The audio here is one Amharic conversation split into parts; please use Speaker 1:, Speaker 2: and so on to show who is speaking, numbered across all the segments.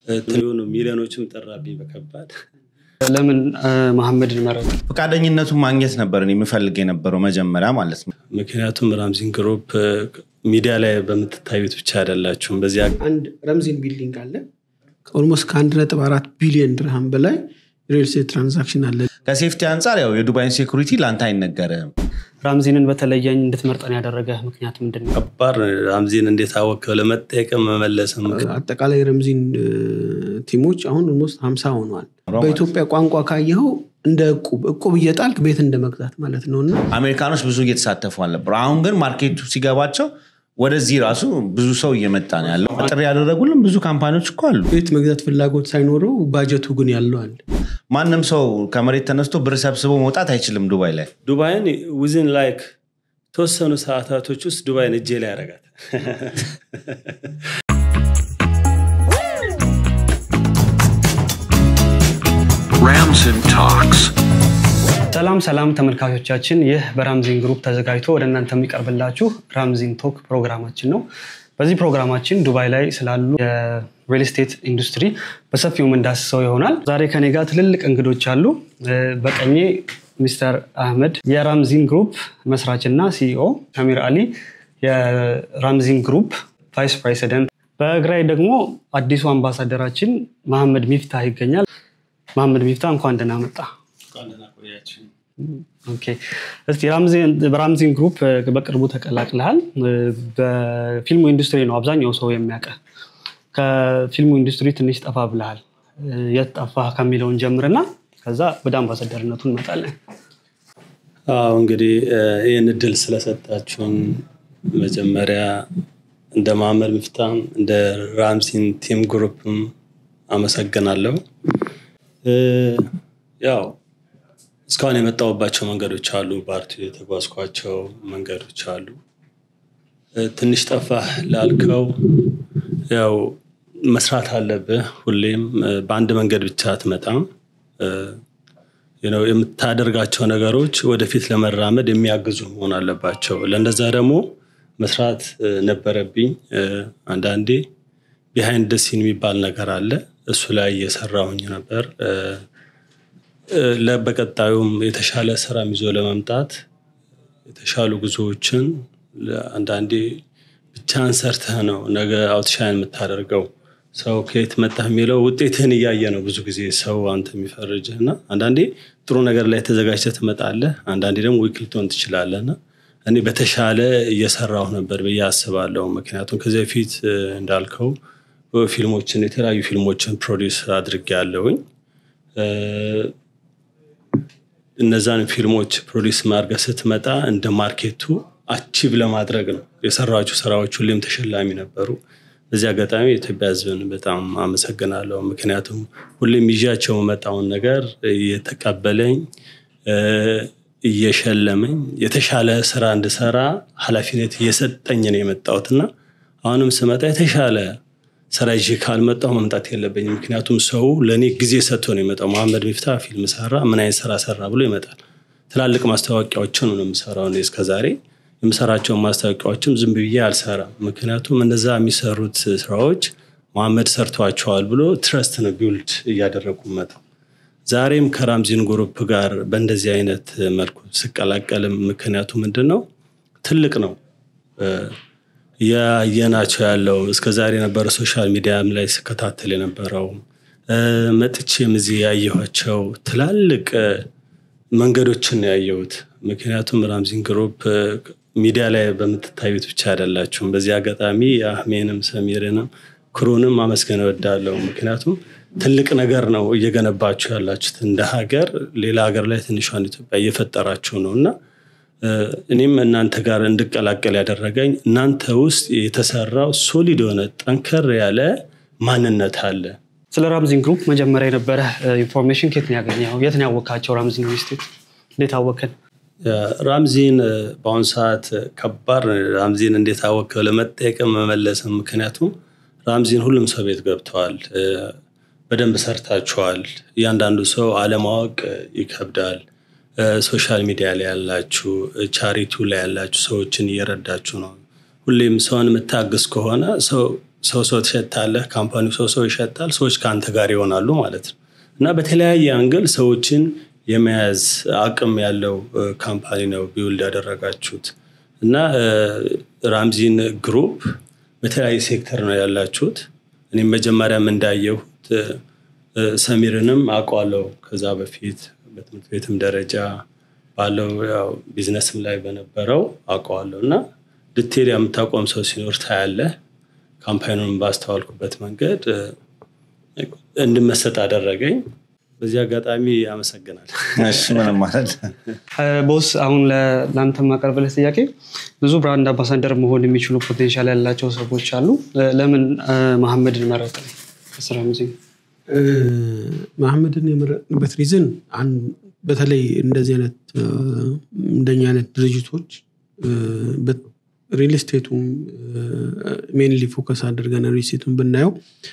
Speaker 1: ትሆኑ ሚሊዮኖችም ጠራብኝ በከባድ
Speaker 2: ለምን መሐመድን መረጡ?
Speaker 3: ፈቃደኝነቱን ማግኘት ነበር እኔ የምፈልግ የነበረው መጀመሪያ ማለት ነው።
Speaker 1: ምክንያቱም ራምዚን ግሩፕ ሚዲያ ላይ በምትታዩት ብቻ አይደላችሁም። በዚያ
Speaker 4: አንድ ረምዚን ቢልዲንግ አለ። ኦልሞስት ከአንድ ነጥብ አራት ቢሊዮን ድርሃም በላይ ሪል ስቴት ትራንዛክሽን አለ።
Speaker 3: ከሴፍቲ አንጻር ያው የዱባይን ሴኩሪቲ ለአንተ አይነገርህም።
Speaker 2: ራምዚንን በተለየኝ እንድትመርጠን ያደረገ ምክንያት ምንድን ነው?
Speaker 1: ከባድ ነው። ራምዚን እንዴት አወቀው? ለመጠየቅም መመለስም
Speaker 4: አጠቃላይ ረምዚን ቲሞች አሁን ኦልሞስት ሀምሳ ሆነዋል። በኢትዮጵያ ቋንቋ ካየኸው እንደ እቁብ እቁብ እየጣልክ ቤት እንደ መግዛት ማለት ነው እና
Speaker 3: አሜሪካኖች ብዙ እየተሳተፉ አልነበሩ። አሁን ግን ማርኬቱ ሲገባቸው ወደዚህ ራሱ ብዙ ሰው እየመጣ ነው ያለው። ጥሪ ያደረጉልን ብዙ ካምፓኒዎች እኮ አሉ።
Speaker 4: ቤት መግዛት ፍላጎት ሳይኖረው ባጀቱ ግን ያለው አለ።
Speaker 3: ማንም ሰው ከመሬት ተነስቶ ብር ሰብስቦ መውጣት አይችልም ዱባይ ላይ።
Speaker 1: ዱባይን ዊዝን ላይክ ተወሰኑ ሰዓታቶች ውስጥ ዱባይን እጄ ላይ ያደርጋት
Speaker 5: Ramson Talks.
Speaker 2: ሰላም ሰላም ተመልካቾቻችን፣ ይህ በራምዚን ግሩፕ ተዘጋጅቶ ወደ እናንተ የሚቀርብላችሁ ራምዚን ቶክ ፕሮግራማችን ነው። በዚህ ፕሮግራማችን ዱባይ ላይ ስላሉ የሪል ስቴት ኢንዱስትሪ በሰፊው የምንዳስሰው ይሆናል። ዛሬ ከኔ ጋር ትልልቅ እንግዶች አሉ። በቀኜ ሚስተር አህመድ የራምዚን ግሩፕ መስራች እና ሲኢኦ፣ አሚር አሊ የራምዚን ግሩፕ ቫይስ ፕሬሲደንት፣ በግራይ ደግሞ አዲሱ አምባሳደራችን መሐመድ ሚፍታህ ይገኛል። መሐመድ ሚፍታህ እንኳን ደህና መጣ። ኦኬ። እስቲ በራምዚን ግሩፕ በቅርቡ ተቀላቅለሃል። በፊልሙ ኢንዱስትሪ ነው አብዛኛው ሰው የሚያውቀ። ከፊልሙ ኢንዱስትሪ ትንሽ ጠፋ ብለሃል። የት ጠፋህ ከሚለውን ጀምርና ከዛ ወደ አምባሳደርነቱ እንመጣለን።
Speaker 1: አዎ እንግዲህ ይህን እድል ስለሰጣችሁን መጀመሪያ እንደ መሐመድ ሚፍታም እንደ ራምዚን ቲም ግሩፕም አመሰግናለሁ። ያው እስካሁን የመጣሁባቸው መንገዶች አሉ። በአርቱ የተጓዝኳቸው መንገዶች አሉ። ትንሽ ጠፋህ ላልከው ያው መስራት አለብህ። ሁሌም በአንድ መንገድ ብቻ አትመጣም። የምታደርጋቸው ነገሮች ወደፊት ለመራመድ የሚያግዙ መሆን አለባቸው። ለእንደዛ ደግሞ መስራት ነበረብኝ። አንዳንዴ ቢሃይንድ ሲን የሚባል ነገር አለ። እሱ ላይ እየሰራሁኝ ነበር። በቀጣዩም የተሻለ ስራ ይዞ ለመምጣት የተሻሉ ጉዞዎችን አንዳንዴ ብቻህን ሰርተህ ነው ነገ አውትሻይን የምታደርገው። ሰው ከየት መጣህ የሚለው ውጤትህን እያየ ነው ብዙ ጊዜ ሰው አንተ የሚፈርጅህ እና አንዳንዴ ጥሩ ነገር ላይ ተዘጋጅተህ ትመጣለህ፣ አንዳንዴ ደግሞ ዊክ ልትሆን ትችላለህ እና እኔ በተሻለ እየሰራሁ ነበር ብዬ አስባለሁ። ምክንያቱም ከዚህ በፊት እንዳልከው ፊልሞችን የተለያዩ ፊልሞችን ፕሮዲስ አድርጌያለሁኝ። እነዛን ፊልሞች ፕሮዲስ ማድረግ ስትመጣ እንደ ማርኬቱ አቺቭ ለማድረግ ነው የሰራቸው ስራዎች ሁሌም ተሸላሚ ነበሩ። በዚህ አጋጣሚ የኢትዮጵያ ሕዝብን በጣም አመሰግናለሁ። ምክንያቱም ሁሌም ይዣቸው የመጣውን ነገር እየተቀበለኝ እየሸለመኝ የተሻለ ስራ እንድሰራ ኃላፊነት እየሰጠኝ ነው የመጣሁት እና አሁንም ስመጣ የተሻለ ስራ ይዤ ካልመጣሁ መምጣት የለብኝም። ምክንያቱም ሰው ለእኔ ጊዜ ሰጥቶ ነው የመጣው። መሐመድ ሚፍታህ ፊልም ሰራ፣ ምን አይነት ስራ ሰራ ብሎ ይመጣል። ትላልቅ ማስታወቂያዎችን ነው የምሰራው እኔ እስከዛሬ የምሰራቸውን ማስታወቂያዎችም ዝም ብዬ አልሰራም። ምክንያቱም እነዛ የሚሰሩት ስራዎች መሐመድ ሰርቷቸዋል ብሎ ትረስት ነው ቢውልድ እያደረጉ መጣው። ዛሬም ከራምዚን ግሩፕ ጋር በእንደዚህ አይነት መልኩ ስቀላቀልም ምክንያቱ ምንድን ነው? ትልቅ ነው ያየናቸው ያለው እስከ ዛሬ የነበረ ሶሻል ሚዲያም ላይ ስከታተል የነበረው መጥቼም እዚህ ያየኋቸው ትላልቅ መንገዶችን ነው ያየሁት። ምክንያቱም ራምዚን ግሩፕ ሚዲያ ላይ በምትታዩት ብቻ አይደላችሁም። በዚህ አጋጣሚ አህሜንም ሰሚርንም ክሩንም ማመስገን እወዳለሁ። ምክንያቱም ትልቅ ነገር ነው እየገነባችሁ ያላችሁት እንደ ሀገር፣ ሌላ ሀገር ላይ ትንሿን ኢትዮጵያ እየፈጠራችሁ ነው እና እኔም እናንተ ጋር እንድቀላቀል ያደረገኝ እናንተ ውስጥ የተሰራው ሶሊድ የሆነ ጠንከር ያለ ማንነት አለ።
Speaker 2: ስለ ራምዚን ግሩፕ መጀመሪያ የነበረ ኢንፎርሜሽን ከየት ነው ያገኘኸው? የት ነው ያወቃቸው? ራምዚን ሪልስቴት እንዴት አወቅን?
Speaker 1: ራምዚን በአሁኑ ሰዓት ከባድ ነው። ራምዚን እንዴት አወቀው ለመጠየቅም መመለስም። ምክንያቱም ራምዚን ሁሉም ሰው ቤት ገብተዋል። በደንብ ሰርታችኋል። እያንዳንዱ ሰው አለማወቅ ይከብዳል። ሶሻል ሚዲያ ላይ ያላችሁ፣ ቻሪቱ ላይ ያላችሁ ሰዎችን እየረዳችሁ ነው። ሁሌም ሰውን የምታግዝ ከሆነ ሰው ሰው ሰው ትሸታለህ፣ ካምፓኒው ሰው ሰው ይሸጣል፣ ሰዎች ከአንተ ጋር ይሆናሉ ማለት ነው እና በተለያየ አንግል ሰዎችን የመያዝ አቅም ያለው ካምፓኒ ነው ቢውልድ ያደረጋችሁት እና ራምዚን ግሩፕ በተለያየ ሴክተር ነው ያላችሁት። እኔም መጀመሪያም እንዳየሁት ሰሚርንም አውቀዋለሁ ከዛ በፊት በትምህርት ቤትም ደረጃ ባለው ያው ቢዝነስም ላይ በነበረው አውቀዋለሁ እና ልትሄድ የምታቆም ሰው ሲኖር ታያለህ። ካምፓኒውን ባስተዋልኩበት መንገድ እንድመሰጥ አደረገኝ። በዚህ አጋጣሚ አመሰግናል።
Speaker 3: እሺ ምንም ማለት
Speaker 2: ቦስ አሁን ለአንተ የማቀርብልህ ጥያቄ ብዙ ብራንድ አምባሳደር መሆን የሚችሉ ፖቴንሻል ያላቸው ሰዎች አሉ። ለምን መሐመድን መረጥ? ከስራ ጊዜ
Speaker 4: መሐመድን የመረጥንበት ሪዝን በተለይ እንደዚህ አይነት እንደኛ አይነት ድርጅቶች ሪል ስቴቱም ሜንሊ ፎከስ አድርገን ሪል ስቴቱን ብናየው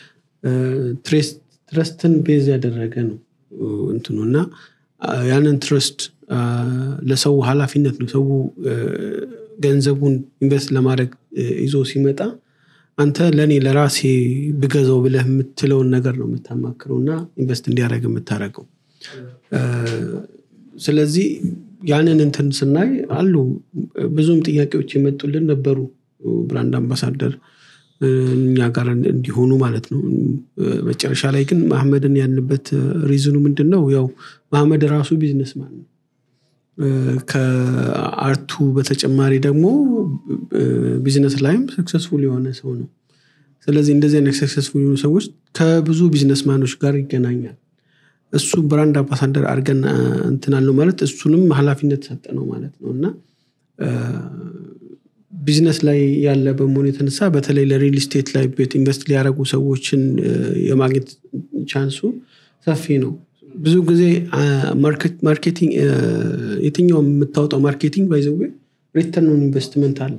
Speaker 4: ትረስትን ቤዝ ያደረገ ነው እንትኑ እና ያንን ትረስት ለሰው ኃላፊነት ነው። ሰው ገንዘቡን ኢንቨስት ለማድረግ ይዞ ሲመጣ አንተ ለእኔ ለራሴ ብገዛው ብለህ የምትለውን ነገር ነው የምታማክረው እና ኢንቨስት እንዲያደረግ የምታደረገው። ስለዚህ ያንን እንትን ስናይ አሉ ብዙም ጥያቄዎች የመጡልን ነበሩ ብራንድ አምባሳደር እኛ ጋር እንዲሆኑ ማለት ነው። መጨረሻ ላይ ግን መሐመድን ያልንበት ሪዝኑ ምንድን ነው? ያው መሐመድ ራሱ ቢዝነስማን ነው። ከአርቱ በተጨማሪ ደግሞ ቢዝነስ ላይም ሰክሰስፉል የሆነ ሰው ነው። ስለዚህ እንደዚህ አይነት ሰክሰስፉል የሆኑ ሰዎች ከብዙ ቢዝነስማኖች ጋር ይገናኛል። እሱ ብራንድ አምባሳደር አድርገን እንትናለው ማለት እሱንም ኃላፊነት ሰጠ ነው ማለት ነው እና ቢዝነስ ላይ ያለ በመሆኑ የተነሳ በተለይ ለሪል ስቴት ላይ ቤት ኢንቨስት ሊያደረጉ ሰዎችን የማግኘት ቻንሱ ሰፊ ነው። ብዙ ጊዜ ማርኬቲንግ የትኛው የምታወጣው ማርኬቲንግ ባይዘዌ ሪተርን ኦን ኢንቨስትመንት አለ።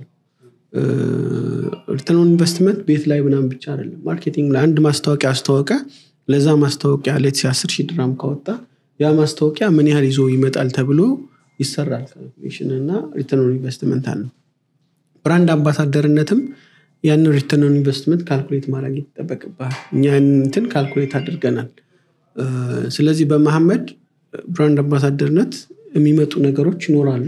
Speaker 4: ሪተርን ኦን ኢንቨስትመንት ቤት ላይ ምናምን ብቻ አይደለም። ማርኬቲንግ ላይ አንድ ማስታወቂያ አስተዋወቀ፣ ለዛ ማስታወቂያ ሌት አስር ሺህ ድራም ካወጣ ያ ማስታወቂያ ምን ያህል ይዞ ይመጣል ተብሎ ይሰራል። ካልኩሌሽን እና ሪተርን ኦን ኢንቨስትመንት አለው። ብራንድ አምባሳደርነትም ያንን ሪተርን ኦን ኢንቨስትመንት ካልኩሌት ማድረግ ይጠበቅብሃል። እኛ እንትን ካልኩሌት አድርገናል። ስለዚህ በመሐመድ ብራንድ አምባሳደርነት የሚመጡ ነገሮች ይኖራሉ።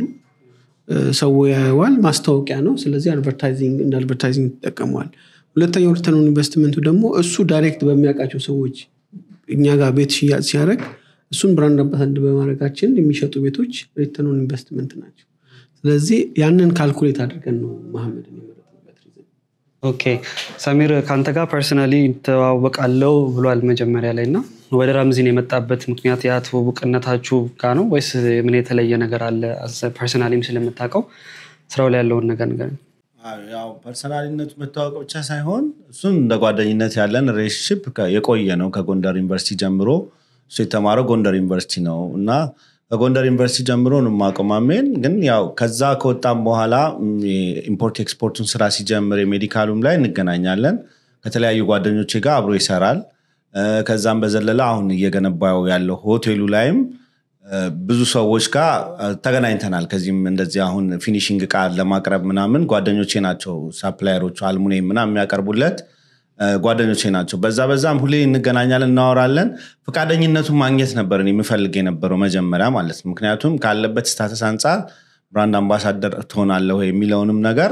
Speaker 4: ሰው ያየዋል፣ ማስታወቂያ ነው። ስለዚህ አድቨርታይዚንግ እንደ አድቨርታይዚንግ ይጠቀመዋል። ሁለተኛው ሪተርን ኦን ኢንቨስትመንቱ ደግሞ እሱ ዳይሬክት በሚያውቃቸው ሰዎች እኛ ጋር ቤት ሽያጭ ሲያደርግ እሱን ብራንድ አምባሳደር በማድረጋችን የሚሸጡ ቤቶች ሪተርን ኦን ኢንቨስትመንት ናቸው። ስለዚህ ያንን ካልኩሌት አድርገን ነው መሐመድን የመረጥንበት ሪዝን።
Speaker 2: ኦኬ ሰሚር ከአንተ ጋር ፐርሰናሊ ተዋወቃለው ብሏል መጀመሪያ ላይ እና ወደ ራምዚን የመጣበት ምክንያት ያ ትውውቅነታችሁ ጋር ነው ወይስ ምን የተለየ ነገር አለ? ፐርሰናሊም ስለምታውቀው ስራው ላይ ያለውን ነገር ነገር
Speaker 3: ያው ፐርሰናሊነቱ መታወቅ ብቻ ሳይሆን እሱን እንደ ጓደኝነት ያለን ሬሽፕ የቆየ ነው። ከጎንደር ዩኒቨርሲቲ ጀምሮ እሱ የተማረው ጎንደር ዩኒቨርሲቲ ነው እና ከጎንደር ዩኒቨርሲቲ ጀምሮ ነው የማውቀው ማሜን። ግን ያው ከዛ ከወጣም በኋላ ኢምፖርት ኤክስፖርቱን ስራ ሲጀምር የሜዲካሉም ላይ እንገናኛለን። ከተለያዩ ጓደኞቼ ጋር አብሮ ይሰራል። ከዛም በዘለለ አሁን እየገነባው ያለው ሆቴሉ ላይም ብዙ ሰዎች ጋር ተገናኝተናል። ከዚህም እንደዚህ አሁን ፊኒሽንግ እቃ ለማቅረብ ምናምን ጓደኞቼ ናቸው ሳፕላየሮቹ አልሙኒየም ምናምን የሚያቀርቡለት ጓደኞቼ ናቸው። በዛ በዛም ሁሌ እንገናኛለን፣ እናወራለን። ፈቃደኝነቱን ማግኘት ነበር እኔ የምፈልግ የነበረው መጀመሪያ ማለት ነው። ምክንያቱም ካለበት ስታተስ አንጻር ብራንድ አምባሳደር ትሆናለሁ የሚለውንም ነገር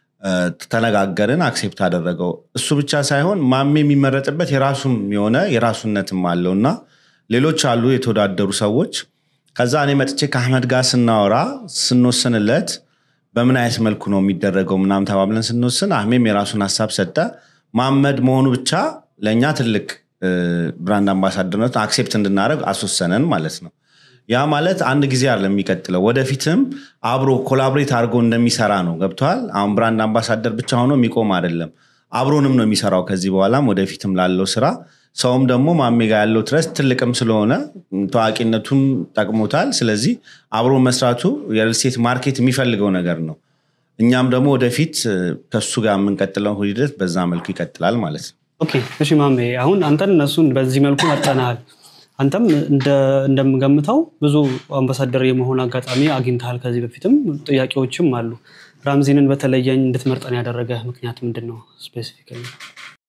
Speaker 3: ተነጋገርን፣ አክሴፕት አደረገው። እሱ ብቻ ሳይሆን ማሜ የሚመረጥበት የራሱም የሆነ የራሱነትም አለው እና ሌሎች አሉ የተወዳደሩ ሰዎች። ከዛ እኔ መጥቼ ከአህመድ ጋር ስናወራ ስንወስንለት በምን አይነት መልኩ ነው የሚደረገው ምናምን ተባብለን ስንወስን አህሜም የራሱን ሀሳብ ሰጠ። ማመድ መሆኑ ብቻ ለእኛ ትልቅ ብራንድ አምባሳደርነት አክሴፕት እንድናደረግ አስወሰነን ማለት ነው። ያ ማለት አንድ ጊዜ አለ የሚቀጥለው ወደፊትም አብሮ ኮላቦሬት አድርጎ እንደሚሰራ ነው። ገብተዋል። አሁን ብራንድ አምባሳደር ብቻ ሆኖ የሚቆም አይደለም። አብሮንም ነው የሚሰራው ከዚህ በኋላም ወደፊትም ላለው ስራ ሰውም ደግሞ ማሜ ጋር ያለው ትረስት ትልቅም ስለሆነ ታዋቂነቱም ጠቅሞታል። ስለዚህ አብሮ መስራቱ የሪልስቴት ማርኬት የሚፈልገው ነገር ነው። እኛም ደግሞ ወደፊት ከሱ ጋር የምንቀጥለው ሂደት በዛ መልኩ ይቀጥላል ማለት ነው።
Speaker 2: ኦኬ እሺ ማሜ፣ አሁን አንተን እነሱን በዚህ መልኩ መርጠናል። አንተም እንደምገምተው ብዙ አምባሳደር የመሆን አጋጣሚ አግኝተሃል። ከዚህ በፊትም ጥያቄዎችም አሉ። ራምዚንን በተለየኝ እንድትመርጠን ያደረገ ምክንያት ምንድን ነው? ስፔሲፊካሊ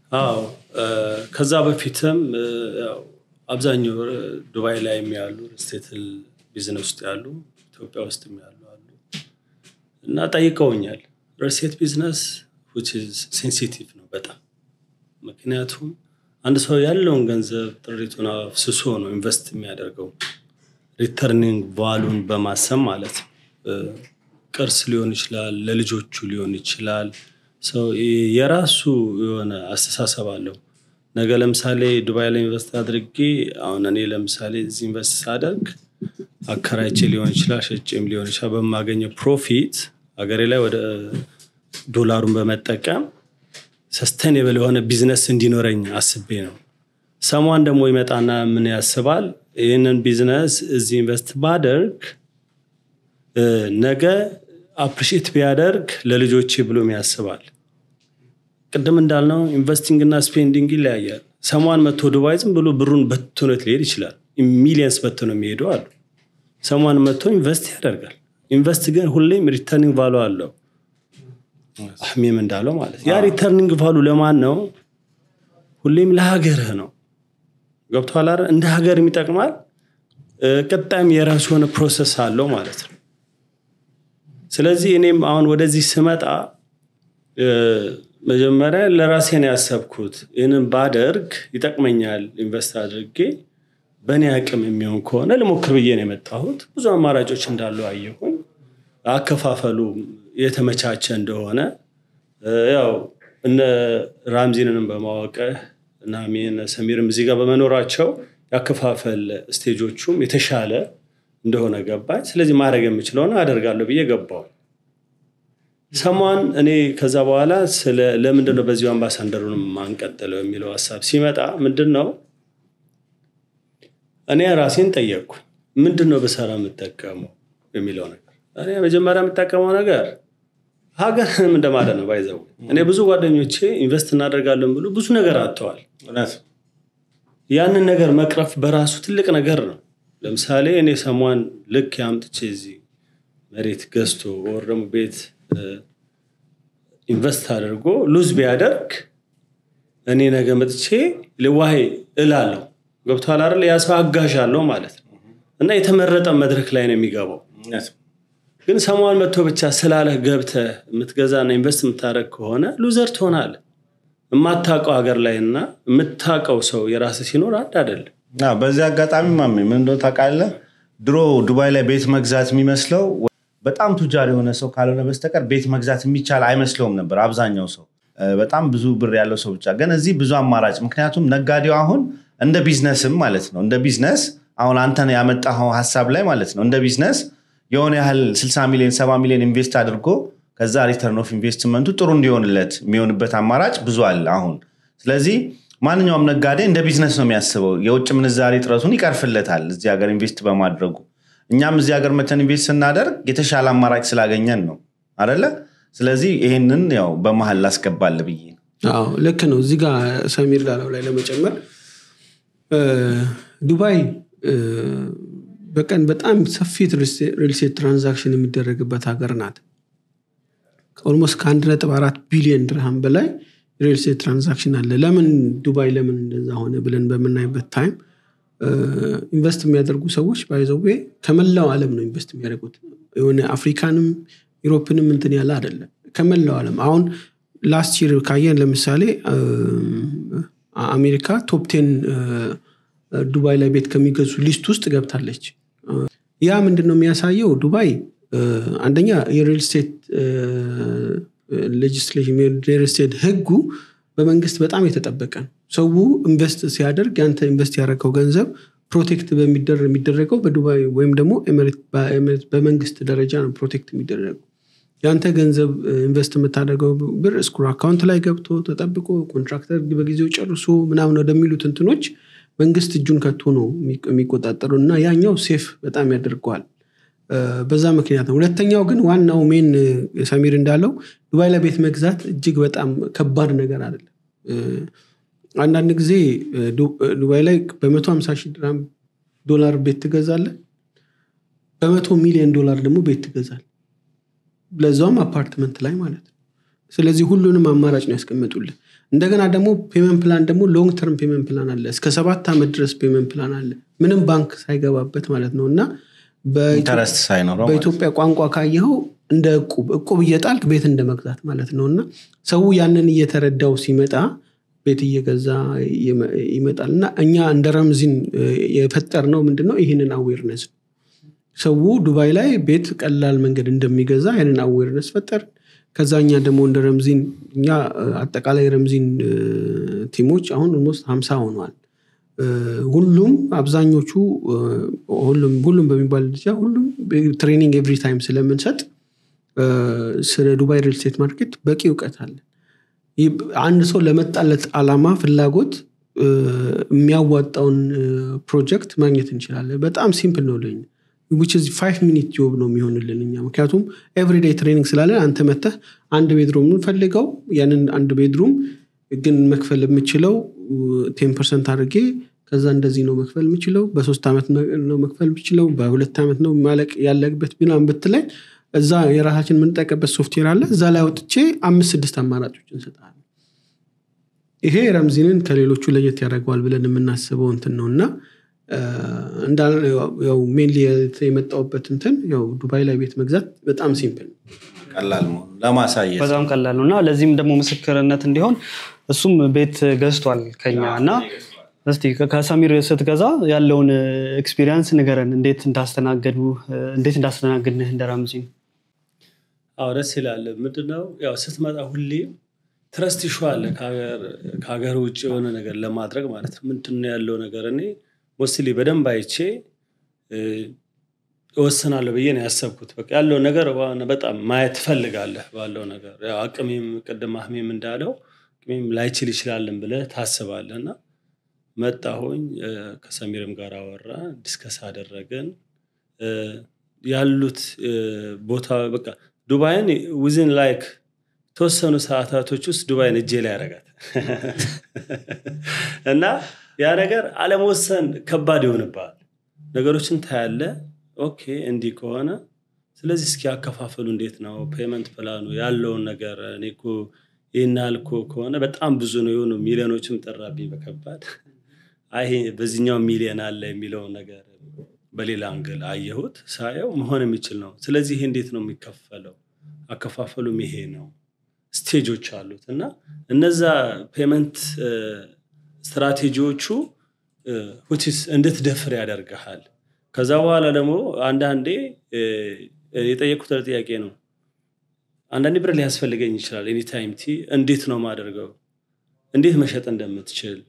Speaker 1: አዎ እ፣ ከዛ በፊትም እ፣ ያው አብዛኛው እ፣ ዱባይ ላይ ያሉ ስቴት ቢዝነስ ውስጥ ያሉ ኢትዮጵያ ውስጥም ያሉ አሉ እና ጠይቀውኛል። ሪልስቴት ቢዝነስ ሴንሲቲቭ ነው በጣም ምክንያቱም አንድ ሰው ያለውን ገንዘብ ጥሪቱን አፍስሶ ነው ኢንቨስት የሚያደርገው ሪተርኒንግ ቫሉን በማሰብ ማለት ነው። እ፣ ቅርስ ሊሆን ይችላል፣ ለልጆቹ ሊሆን ይችላል። ሰው የራሱ የሆነ አስተሳሰብ አለው። ነገ ለምሳሌ ዱባይ ላይ ኢንቨስት አድርጌ አሁን እኔ ለምሳሌ እዚህ ኢንቨስት ሳደርግ አከራይቼ ሊሆን ይችላል፣ ሸጬም ሊሆን ይችላል። በማገኘው ፕሮፊት ሀገሬ ላይ ወደ ዶላሩን በመጠቀም ሰስተኔብል የሆነ ቢዝነስ እንዲኖረኝ አስቤ ነው። ሰሟን ደግሞ ይመጣና ምን ያስባል? ይህንን ቢዝነስ እዚህ ኢንቨስት ባደርግ እ፣ ነገ አፕሪሼት ቢያደርግ ለልጆቼ ብሎም ያስባል። ቅድም እንዳልነው ኢንቨስቲንግ እና ስፔንዲንግ ይለያያል። ሰሟን መጥቶ ዱባይ ዝም ብሎ ብሩን በትኖት ሊሄድ ይችላል። ሚሊየንስ በትኖ የሚሄዱ አሉ። ሰሟን መጥቶ ኢንቨስት ያደርጋል። ኢንቨስት ግን ሁሌም ሪተርኒንግ ቫሉ አለው። አህሜም እንዳለው ማለት ያ ሪተርኒንግ ቫሉ ለማን ነው? ሁሌም ለሀገርህ ነው። ገብቶሃል አይደል? እንደ ሀገርም ይጠቅማል። እ፣ ቀጣይም የራሱ የሆነ ፕሮሰስ አለው ማለት ነው። ስለዚህ እኔም አሁን ወደዚህ ስመጣ እ፣ መጀመሪያ ለራሴ ነው ያሰብኩት። ይህንን ባደርግ ይጠቅመኛል፣ ኢንቨስት አድርጌ በእኔ አቅም የሚሆን ከሆነ ልሞክር ብዬ ነው የመጣሁት። ብዙ አማራጮች እንዳሉ አየሁኝ። አከፋፈሉ የተመቻቸ እንደሆነ እ፣ ያው እነ ራምዚንንም በማወቅ እና እነ ሰሚርም እዚህ ጋር በመኖራቸው ያከፋፈል ስቴጆቹም የተሻለ እንደሆነ ገባኝ። ስለዚህ ማድረግ የምችለውን አደርጋለሁ ብዬ ገባው። ሰሟን እኔ ከዛ በኋላ ስለ ለምንድን ነው በዚሁ አምባሳደሩንም ማንቀጥለው የሚለው ሀሳብ ሲመጣ ምንድን ነው እኔ ራሴን ጠየቅኩ። ምንድን ነው ብሰራ የምጠቀመው የሚለው ነገር እኔ መጀመሪያ የምጠቀመው ነገር ሀገርንም እንደማለት ነው። ባይዘው እኔ ብዙ ጓደኞቼ ኢንቨስት እናደርጋለን ብሎ ብዙ ነገር አጥተዋል።
Speaker 3: እውነት
Speaker 1: ያንን ነገር መቅረፍ በራሱ ትልቅ ነገር ነው። ለምሳሌ እኔ ሰሟን ልክ ያምጥቼ እዚህ መሬት ገዝቶ ወር ደግሞ ቤት እ፣ ኢንቨስት አድርጎ ሉዝ ቢያደርግ እኔ ነገ መጥቼ ልዋሄ እላለሁ። ገብቶሃል አይደል? ያ ሰው አጋዥ አለው ማለት ነው እና የተመረጠ መድረክ ላይ ነው የሚገባው።
Speaker 3: እውነት
Speaker 1: ግን ሰሟን መጥቶ ብቻ ስላለህ ገብተህ የምትገዛና ኢንቨስት የምታደርግ ከሆነ ሉዘር ትሆናለህ። የማታውቀው ሀገር ላይ እና የምታውቀው ሰው የራስህ ሲኖር አንድ አይደለም።
Speaker 3: አዎ፣ በዚህ አጋጣሚ ማሜ ምን እንደሆነ ታውቃለህ? ድሮ ዱባይ ላይ ቤት መግዛት የሚመስለው በጣም ቱጃር የሆነ ሰው ካልሆነ በስተቀር ቤት መግዛት የሚቻል አይመስለውም ነበር አብዛኛው ሰው እ፣ በጣም ብዙ ብር ያለው ሰው ብቻ። ግን እዚህ ብዙ አማራጭ፣ ምክንያቱም ነጋዴው አሁን እንደ ቢዝነስም ማለት ነው እንደ ቢዝነስ አሁን አንተን ያመጣኸው ሀሳብ ላይ ማለት ነው እንደ ቢዝነስ የሆነ ያህል 60 ሚሊዮን 70 ሚሊዮን ኢንቨስት አድርጎ ከዛ ሪተርን ኦፍ ኢንቨስትመንቱ ጥሩ እንዲሆንለት የሚሆንበት አማራጭ ብዙ አለ አሁን። ስለዚህ ማንኛውም ነጋዴ እንደ ቢዝነስ ነው የሚያስበው። የውጭ ምንዛሬ ጥረቱን ይቀርፍለታል እዚህ ሀገር ኢንቨስት በማድረጉ። እኛም እዚህ ሀገር መተን ኢንቨስት ስናደርግ የተሻለ አማራጭ ስላገኘን ነው አደለ? ስለዚህ ይሄንን ያው በመሀል ላስገባል ብዬ ነው።
Speaker 4: አዎ ልክ ነው። እዚህ ጋር ሰሚር ላለው ላይ ለመጨመር እ፣ ዱባይ እ፣ በቀን በጣም ሰፊ ሪልስቴት ትራንዛክሽን የሚደረግበት ሀገር ናት። ኦልሞስት ከአንድ ነጥብ አራት ቢሊዮን ድርሃም በላይ ሪልስቴት ትራንዛክሽን አለ። ለምን ዱባይ ለምን እንደዛ ሆነ ብለን በምናይበት ታይም ኢንቨስት የሚያደርጉ ሰዎች ባይዘዌ ከመላው ዓለም ነው ኢንቨስት የሚያደርጉት። የሆነ አፍሪካንም ዩሮፕንም እንትን ያለ አይደለም። ከመላው ዓለም አሁን ላስት ይር ካየን ለምሳሌ አሜሪካ ቶፕ ቴን ዱባይ ላይ ቤት ከሚገዙ ሊስት ውስጥ ገብታለች። ያ ምንድን ነው የሚያሳየው? ዱባይ እ፣ አንደኛ የሪል ስቴት ሌጅስሌሽን የሪል ስቴት ህጉ በመንግስት በጣም የተጠበቀ ነው። ሰው ኢንቨስት ሲያደርግ ያንተ ኢንቨስት ያደረገው ገንዘብ ፕሮቴክት በሚደረ- የሚደረገው በዱባይ ወይም ደግሞ ኤሚሬት- በኤሚሬት- በመንግስት ደረጃ ነው ፕሮቴክት የሚደረገው። ያንተ ገንዘብ ኢንቨስት የምታደርገው ብር እስኩር አካውንት ላይ ገብቶ ተጠብቆ ኮንትራክተር በጊዜው ጨርሶ ምናምን ወደሚሉት እንትኖች መንግስት እጁን ከቶ ነው የሚ- የሚቆጣጠሩ እና ያኛው ሴፍ በጣም ያደርገዋል። እ፣ በዛ ምክንያት ነው። ሁለተኛው ግን ዋናው ሜን እ፣ ሰሚር እንዳለው ዱባይ ላይ ቤት መግዛት እጅግ በጣም ከባድ ነገር አይደለም። እ፣ አንዳንድ ጊዜ እ፣ ዱ- እ፣ ዱባይ ላይ በመቶ ሀምሳ ሺህ ድራም ዶላር ቤት ትገዛለህ። በመቶ ሚሊዮን ዶላር ደግሞ ቤት ትገዛል ለዛውም አፓርትመንት ላይ ማለት ነው። ስለዚህ ሁሉንም አማራጭ ነው ያስቀመጡልህ። እንደገና ደግሞ ፔመንት ፕላን ደግሞ ሎንግ ተርም ፔመንት ፕላን አለ እስከ ሰባት ዓመት ድረስ ፔመንት ፕላን አለ ምንም ባንክ ሳይገባበት ማለት ነው እና በኢትዮ-
Speaker 3: ኢንተረስት ሳይኖረው ማለት ነው።
Speaker 4: በኢትዮጵያ ቋንቋ ካየኸው እንደ እቁብ እቁብ እየጣልክ ቤት እንደ መግዛት ማለት ነው እና ሰው ያንን እየተረዳው ሲመጣ ቤት እየገዛ ይመ- ይመጣል እና እኛ እንደ ረምዚን የፈጠር ነው ምንድነው ይህንን አዌርነስ ነው ሰው ዱባይ ላይ ቤት ቀላል መንገድ እንደሚገዛ ያንን አዌርነስ ፈጠር ከዛ እኛ ደግሞ እንደ ረምዚን እኛ እ፣ አጠቃላይ ረምዚን እ፣ ቲሞች አሁን ኦልሞስት ሀምሳ ሆኗል እ፣ ሁሉም አብዛኞቹ እ፣ ሁሉም ሁሉም በሚባል ደረጃ ሁሉም ትሬኒንግ ኤቭሪ ታይም ስለምንሰጥ እ፣ ስለ ዱባይ ሪል ስቴት ማርኬት በቂ እውቀት አለ ይህ አንድ ሰው ለመጣለት አላማ ፍላጎት እ፣ የሚያዋጣውን እ፣ ፕሮጀክት ማግኘት እንችላለን በጣም ሲምፕል ነው ለኛ which is ፋይቭ ሚኒት ጆብ ነው የሚሆንልን እኛ ምክንያቱም ኤቭሪዴይ ትሬኒንግ ስላለን አንተ መተህ አንድ ቤድሩም የምንፈልገው ያንን አንድ ቤድሩም ግን መክፈል የምችለው ቴን ፐርሰንት አድርጌ ከዛ እንደዚህ ነው መክፈል የምችለው በሶስት ዓመት ነው መክፈል የምችለው በሁለት ዓመት ነው ማለቅ ያለበት ምናምን ብትለኝ እዛ የራሳችን የምንጠቀበት ሶፍትዌር አለ እዛ ላይ አውጥቼ አምስት ስድስት አማራጮች እንሰጣለን ይሄ ረምዚንን ከሌሎቹ ለየት ያደርገዋል ብለን የምናስበው እንትን ነው እና እንዳው ሜንሊ የመጣውበት እንትን ያው ዱባይ ላይ ቤት መግዛት በጣም ሲምፕል ነው
Speaker 3: ቀላል መሆኑ ለማሳየት
Speaker 2: በጣም ቀላል ነው እና ለዚህም ደግሞ ምስክርነት እንዲሆን እሱም ቤት ገዝቷል ከኛ እና እስቲ ከ- ከሰሚር ስትገዛ ያለውን ኤክስፒሪየንስ ንገረን እንዴት እንዳስተናገዱ እንዴት እንዳስተናግድንህ እንደ ራምዚን
Speaker 1: አዎ ደስ ይላል ምንድነው ያው ስትመጣ ሁሌ ትረስት ይሹ አለ ከሀገር- ከሀገር ውጭ የሆነ ነገር ለማድረግ ማለት ነው ምንድነው ያለው ነገር እኔ ሞስትሊ በደንብ አይቼ እ፣ እወስናለሁ ብዬ ነው ያሰብኩት በቃ ያለው ነገር ዋና በጣም ማየት ትፈልጋለህ ባለው ነገር ያው አቅሜም ቅድም አህሜም እንዳለው አቅሜም ላይችል ይችላልን ብለህ ታስባለህ እና መጣሁኝ እ፣ ከሰሚርም ጋር አወራ ዲስከስ አደረግን እ፣ ያሉት እ፣ ቦታ በቃ ዱባይን ዊዝን ላይክ የተወሰኑ ሰዓታቶች ውስጥ ዱባይን እጄ ላይ ያረጋት እና ያ ነገር አለመወሰን ከባድ ይሆንብሃል ነገሮችን ታያለ ኦኬ እንዲህ ከሆነ ስለዚህ እስኪ ያከፋፈሉ እንዴት ነው ፔመንት ፕላኑ ያለውን ነገር እኔ እኮ ይህን ያህል እኮ ከሆነ በጣም ብዙ ነው የሆኑ ሚሊዮኖችም ጠራብኝ በከባድ አይ ይሄ በዚህኛው ሚሊዮን አለ የሚለውን ነገር በሌላ አንግል አየሁት ሳየው መሆን የሚችል ነው ስለዚህ ይሄ እንዴት ነው የሚከፈለው አከፋፈሉም ይሄ ነው ስቴጆች አሉት እና እነዛ ፔመንት ስትራቴጂዎቹ ሁቲስ እንድትደፍር ያደርግሃል ከዛ በኋላ ደግሞ አንዳንዴ እ፣ የጠየቁት ጥያቄ ነው አንዳንዴ ብር ሊያስፈልገኝ ይችላል ኤኒታይም ቲ እንዴት ነው ማደርገው እንዴት መሸጥ እንደምትችል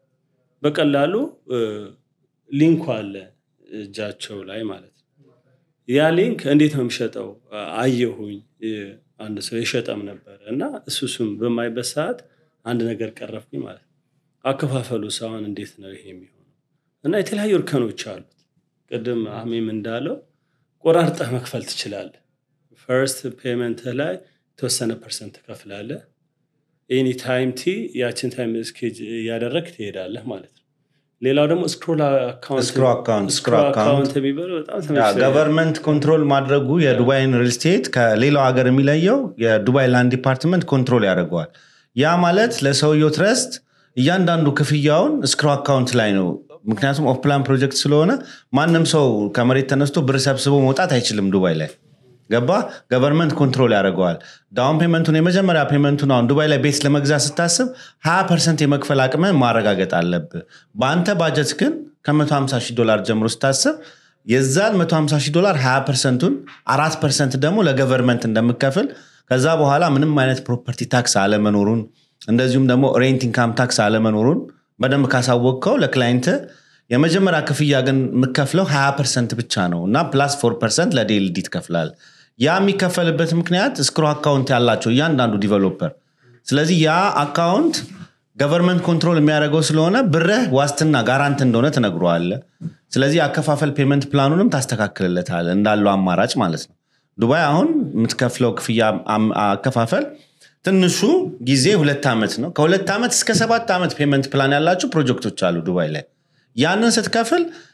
Speaker 1: በቀላሉ እ፣ ሊንኩ አለ እጃቸው ላይ ማለት ነው ያ ሊንክ እንዴት ነው የሚሸጠው አየሁኝ እ፣ አንድ ሰው የሸጠም ነበር እና እሱ እሱም በማይበት ሰዓት አንድ ነገር ቀረፍኩኝ ማለት ነው አከፋፈሉ ሰውን እንዴት ነው ይሄ የሚሆነው እና የተለያዩ እርከኖች አሉት ቅድም አህሜም እንዳለው ቆራርጠህ መክፈል ትችላለህ ፈርስት ፔመንት ላይ የተወሰነ ፐርሰንት ትከፍላለህ ኤኒ ታይም ቲ ያችን ታይም ስኬጅ እያደረግ ትሄዳለህ ማለት ነው ሌላው ደግሞ ስክሮል
Speaker 3: Scroll account, scroll account.
Speaker 1: አካውንት የሚባለው በጣም ተመችቶኛል።
Speaker 3: ገቨርንመንት ኮንትሮል ማድረጉ የዱባይን ሪል ስቴት ከሌላው ሀገር የሚለየው የዱባይ ላንድ ዲፓርትመንት ኮንትሮል ያደርገዋል ያ ማለት ለሰውየው ትረስት እያንዳንዱ ክፍያውን እስክሮ አካውንት ላይ ነው ምክንያቱም ኦፍ ፕላን ፕሮጀክት ስለሆነ ማንም ሰው ከመሬት ተነስቶ ብር ሰብስቦ መውጣት አይችልም ዱባይ ላይ ገባ ገቨርንመንት ኮንትሮል ያደርገዋል ዳውን ፔመንቱን የመጀመሪያ ፔመንቱን አሁን ዱባይ ላይ ቤት ለመግዛት ስታስብ 20 ፐርሰንት የመክፈል አቅምን ማረጋገጥ አለብህ በአንተ ባጀት ግን ከ150 ሺህ ዶላር ጀምሮ ስታስብ የዛን 150 ሺህ ዶላር 20 ፐርሰንቱን አራት ፐርሰንት ደግሞ ለገቨርንመንት እንደምከፍል ከዛ በኋላ ምንም አይነት ፕሮፐርቲ ታክስ አለመኖሩን እንደዚሁም ደግሞ ሬንት ኢንካም ታክስ አለመኖሩን በደንብ ካሳወቅከው ለክላይንት የመጀመሪያ ክፍያ ግን የምከፍለው 20 ፐርሰንት ብቻ ነው እና ፕላስ ፎር ፐርሰንት ለዴልዲ ትከፍላል ያ የሚከፈልበት ምክንያት እስክሮ አካውንት ያላቸው እያንዳንዱ ዲቨሎፐር ስለዚህ ያ አካውንት ገቨርንመንት ኮንትሮል የሚያደርገው ስለሆነ ብርህ ዋስትና ጋራንት እንደሆነ ትነግረዋለ ስለዚህ አከፋፈል ፔመንት ፕላኑንም ታስተካክልለታል እንዳለው አማራጭ ማለት ነው ዱባይ አሁን የምትከፍለው ክፍያ አም- አከፋፈል ትንሹ ጊዜ ሁለት ዓመት ነው ከሁለት ዓመት እስከ ሰባት ዓመት ፔመንት ፕላን ያላቸው ፕሮጀክቶች አሉ ዱባይ ላይ ያንን ስትከፍል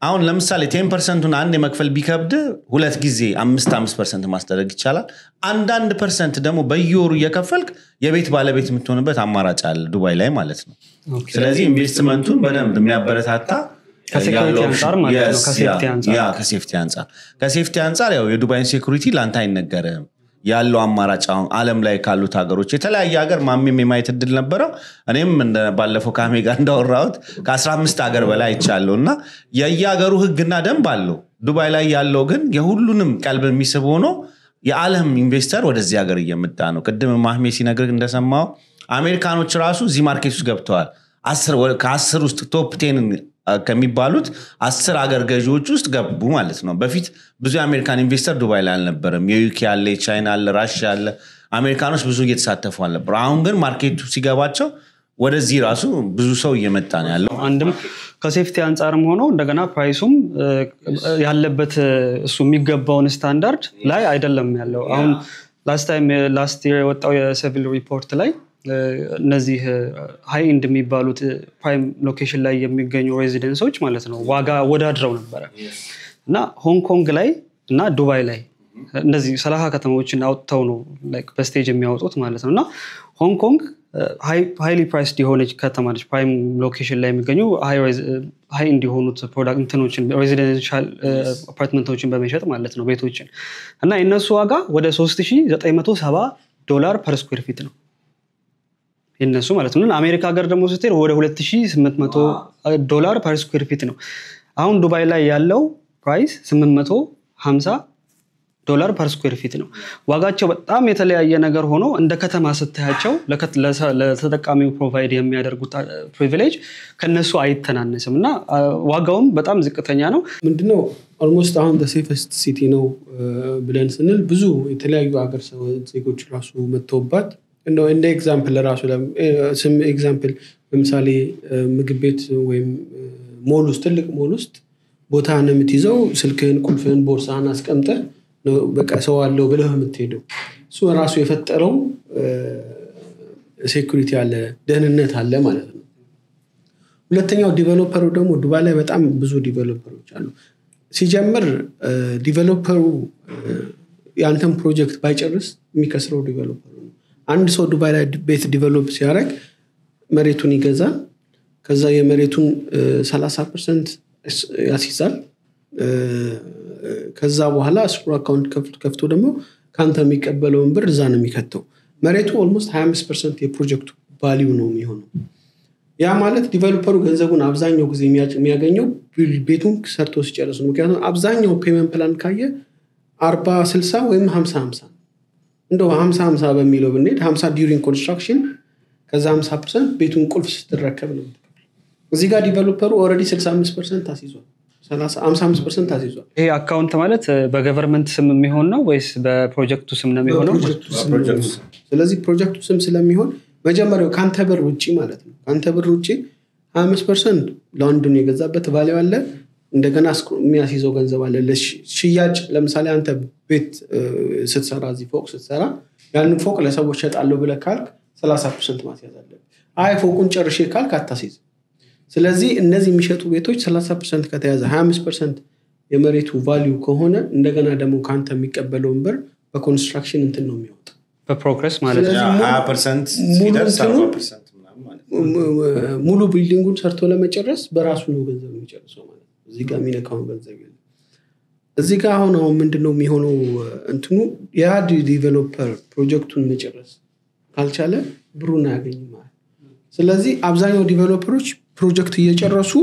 Speaker 3: አሁን ለምሳሌ ቴን ፐርሰንቱን አንድ የመክፈል ቢከብድ ሁለት ጊዜ አምስት አምስት ፐርሰንት ማስደረግ ይቻላል አንዳንድ ፐርሰንት ደግሞ በየወሩ እየከፈልክ የቤት ባለቤት የምትሆንበት አማራጭ አለ ዱባይ ላይ ማለት ነው ስለዚህ ኢንቨስትመንቱን በደንብ የሚያበረታታ
Speaker 2: ከሴኩሪቲ
Speaker 3: ያለው
Speaker 2: አንጻር ማለት ነው፣
Speaker 3: Yes,
Speaker 2: ከሴፍቲ
Speaker 3: ያ-
Speaker 2: አንጻር።
Speaker 3: ያ ከሴፍቲ አንጻር ከሴፍቲ አንጻር ያው የዱባይን ሴኩሪቲ ለአንተ አይነገርም ያለው አማራጭ አሁን አለም ላይ ካሉት ሀገሮች የተለያየ ሀገር ማሜም የማየት እድል ነበረው እኔም እንደ- ባለፈው ከአሜ ጋር እንዳወራሁት ከ15 ሀገር በላይ አይቻለሁ እና የየሀገሩ ህግና ደንብ አለው ዱባይ ላይ ያለው ግን የሁሉንም ቀልብ የሚስብ ሆኖ የዓለም ኢንቨስተር ወደዚህ ሀገር እየመጣ ነው ቅድም ማህሜ ሲነግር እንደሰማው አሜሪካኖች ራሱ እዚህ ማርኬት ውስጥ ገብተዋል አስር ወ- ከአስር ውስጥ ቶፕ ቴን ከሚባሉት አስር አገር ገዢዎች ውስጥ ገቡ ማለት ነው በፊት ብዙ የአሜሪካን ኢንቨስተር ዱባይ ላይ አልነበረም የዩኬ አለ የቻይና አለ ራሽያ አለ አሜሪካኖች ብዙ እየተሳተፉ አልነበሩ አሁን ግን ማርኬቱ ሲገባቸው ወደዚህ ራሱ ብዙ ሰው እየመጣ ነው ያለው
Speaker 2: አንድም ከሴፍቲ አንጻርም ሆኖ እንደገና ፕራይሱም እ፣ ያለበት እ፣ እሱ የሚገባውን ስታንዳርድ ላይ አይደለም ያለው አሁን ላስት ታይም ላስት የር የወጣው የሲቪል ሪፖርት ላይ እ፣ እነዚህ ሃይ ኢንድ የሚባሉት ፕራይም ሎኬሽን ላይ የሚገኙ ሬዚደንሶች ማለት ነው ዋጋ ወዳድረው ነበረ እና ሆንግ ኮንግ ላይ እና ዱባይ ላይ እነዚህ ሰላሳ ከተማዎችን አውጥተው ነው ላይክ በስቴጅ የሚያወጡት ማለት ነው እና ሆንግ ኮንግ ሃይሊ ፕራይስድ የሆነች ከተማ ነች ፕራይም ሎኬሽን ላይ የሚገኙ ሀይ እንዲሆኑት ፕሮዳክት እንትኖችን ሬዚደንሻል አፓርትመንቶችን በመሸጥ ማለት ነው ቤቶችን እና የእነሱ ዋጋ ወደ 3970 ዶላር ፐር ስኩዌር ፊት ነው የነሱ ማለት ነው አሜሪካ ሀገር ደግሞ ስትሄድ ወደ 2800 ዶላር ፐር ስኩዌር ፊት ነው አሁን ዱባይ ላይ ያለው ፕራይስ 850 ዶላር ፐር ስኩዌር ፊት ነው ዋጋቸው በጣም የተለያየ ነገር ሆኖ እንደ ከተማ ስታያቸው ለከት- ለሰ- ለተጠቃሚው ፕሮቫይድ የሚያደርጉት ፕሪቪሌጅ ከነሱ አይተናነስም እና አ፣ ዋጋውም በጣም ዝቅተኛ ነው
Speaker 4: ምንድነው ኦልሞስት አሁን ሴፈስት ሲቲ ነው እ፣ ብለን ስንል ብዙ የተለያዩ ሀገር ሰው ዜጎች ራሱ መጥተውባት እንደው እንደ ኤግዛምፕል ራሱ ለም- እ፣ ስም ኤግዛምፕል ለምሳሌ እ፣ ምግብ ቤት ወይም እ፣ ሞል ውስጥ ትልቅ ሞል ውስጥ ቦታህን የምትይዘው ስልክህን ቁልፍህን ቦርሳህን አስቀምጠህ ነው በቃ ሰው አለው ብለህ የምትሄደው እሱ ራሱ የፈጠረው ሴኩሪቲ አለ ደህንነት አለ ማለት ነው ሁለተኛው ዲቨሎፐሩ ደግሞ ዱባይ ላይ በጣም ብዙ ዲቨሎፐሮች አሉ ሲጀምር እ፣ ዲቨሎፐሩ እ፣ የአንተን ፕሮጀክት ባይጨርስ የሚከስረው ዲቨሎፐሩ ነው አንድ ሰው ዱባይ ላይ ቤት ዲቨሎፕ ሲያደርግ መሬቱን ይገዛል ከዛ የመሬቱን 30 ፐርሰንት ያስይዛል እ፣ ከዛ በኋላ እስኩ አካውንት ከፍቶ- ከፍቶ ደግሞ ከአንተ የሚቀበለውን ብር እዛ ነው የሚከተው መሬቱ ኦልሞስት 25 ፐርሰንት የፕሮጀክቱ ቫሊዩ ነው የሚሆነው ያ ማለት ዲቨሎፐሩ ገንዘቡን አብዛኛው ጊዜ የሚያ- የሚያገኘው ቢል- ቤቱን ሰርቶ ሲጨርስ ነው ምክንያቱም አብዛኛው ፔመንት ፕላን ካየ አርባ ስልሳ ወይም ሀምሳ ሀምሳ ነው እንደው ሀምሳ ሀምሳ በሚለው ብንሄድ ሀምሳ ዲዩሪንግ ኮንስትራክሽን ከዛ ሀምሳ ፐርሰንት ቤቱን ቁልፍ ስትረከብ ነው የምትከፍለው። እዚህ ጋር ዲቨሎፐሩ ኦልሬዲ ስልሳ አምስት ፐርሰንት አስይዟል ሀምሳ አምስት ፐርሰንት አስይዟል
Speaker 2: ይሄ አካውንት ማለት እ፣ በገቨርንመንት ስም የሚሆን ነው ወይስ በፕሮጀክቱ ስም ነው የሚሆነው
Speaker 4: በፕሮጀክቱ ስም ነው የሚሆነው። ስለዚህ ፕሮጀክቱ ስም ስለሚሆን መጀመሪያው ከአንተ ብር ውጭ ማለት ነው ከአንተ ብር ውጭ ሀያ አምስት ፐርሰንት ለአንዱን የገዛበት ቫሊው አለ እንደገና እስኩ- የሚያስይዘው ገንዘብ አለ ለሽ- ሽያጭ ለምሳሌ አንተ ቤት እ፣ ስትሰራ እዚህ ፎቅ ስትሰራ ያንን ፎቅ ለሰዎች ሸጣለሁ ብለህ ካልክ ሰላሳ ፐርሰንት ማስያዝ አለብህ አይ ፎቁን ጨርሼ ካልክ አታስይዝ ስለዚህ እነዚህ የሚሸጡ ቤቶች 30 ፐርሰንት ከተያዘ 25 ፐርሰንት የመሬቱ ቫሊዩ ከሆነ እንደገና ደግሞ ከአንተ የሚቀበለውን ብር በኮንስትራክሽን እንትን ነው የሚወጣው
Speaker 2: በፕሮግረስ ማለት ነው
Speaker 4: ስለዚህ ሙሉ-
Speaker 3: ሀያ ፐርሰንት
Speaker 4: ሙሉ
Speaker 3: ሲደርስ
Speaker 4: እንትኑ-
Speaker 3: አርባ ፐርሰንት ምናምን ማለት ነው።
Speaker 4: ሙሉ ቢልዲንጉን ሰርቶ ለመጨረስ በራሱ ነው ገንዘብ የሚጨርሰው ማለት ነው እዚህ ጋር የሚነካውን ገንዘብ የለም እዚህ ጋር አሁን አሁን ምንድነው የሚሆነው እንትኑ ያ ዲቨሎፐር ፕሮጀክቱን መጨረስ ካልቻለ ብሩን አያገኝም ማለት ነው። ስለዚህ አብዛኛው ዲቨሎፐሮች ፕሮጀክት እየጨረሱ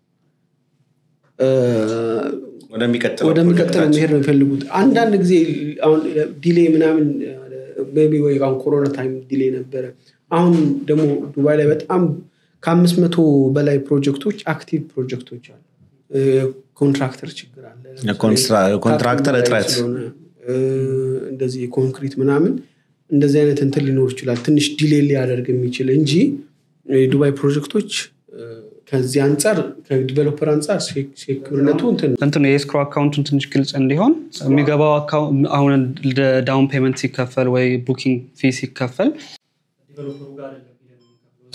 Speaker 4: እ፣
Speaker 3: ወደሚቀጥለው
Speaker 4: ወደሚቀጥለው
Speaker 3: ፕሮጀክታችን
Speaker 4: መሄድ ነው የሚፈልጉት አንዳንድ ጊዜ አሁን ዲሌ ምናምን ቢ ወይ አሁን ኮሮና ታይም ዲሌ ነበረ አሁን ደግሞ ዱባይ ላይ በጣም ከአምስት መቶ በላይ ፕሮጀክቶች አክቲቭ ፕሮጀክቶች አሉ እ፣ ኮንትራክተር ችግር አለ
Speaker 3: የኮንስትራ- የኮንትራክተር
Speaker 4: ታፕ
Speaker 3: እጥረት
Speaker 4: ስለሆነ፣ እ፣ እንደዚህ የኮንክሪት ምናምን እንደዚህ አይነት እንትን ሊኖር ይችላል ትንሽ ዲሌ ሊያደርግ የሚችል እንጂ የዱባይ ፕሮጀክቶች እ፣ ከዚህ አንጻር ከዲቨሎፐር አንጻር ሴኩሪነቱ እንትን ነው።
Speaker 2: እንትኑ የኤስክሮ አካውንቱን ትንሽ ግልጽ እንዲሆን የሚገባው አካው- አሁን ዳውን ፔመንት ሲከፈል ወይ ቡኪንግ ፊ ሲከፈል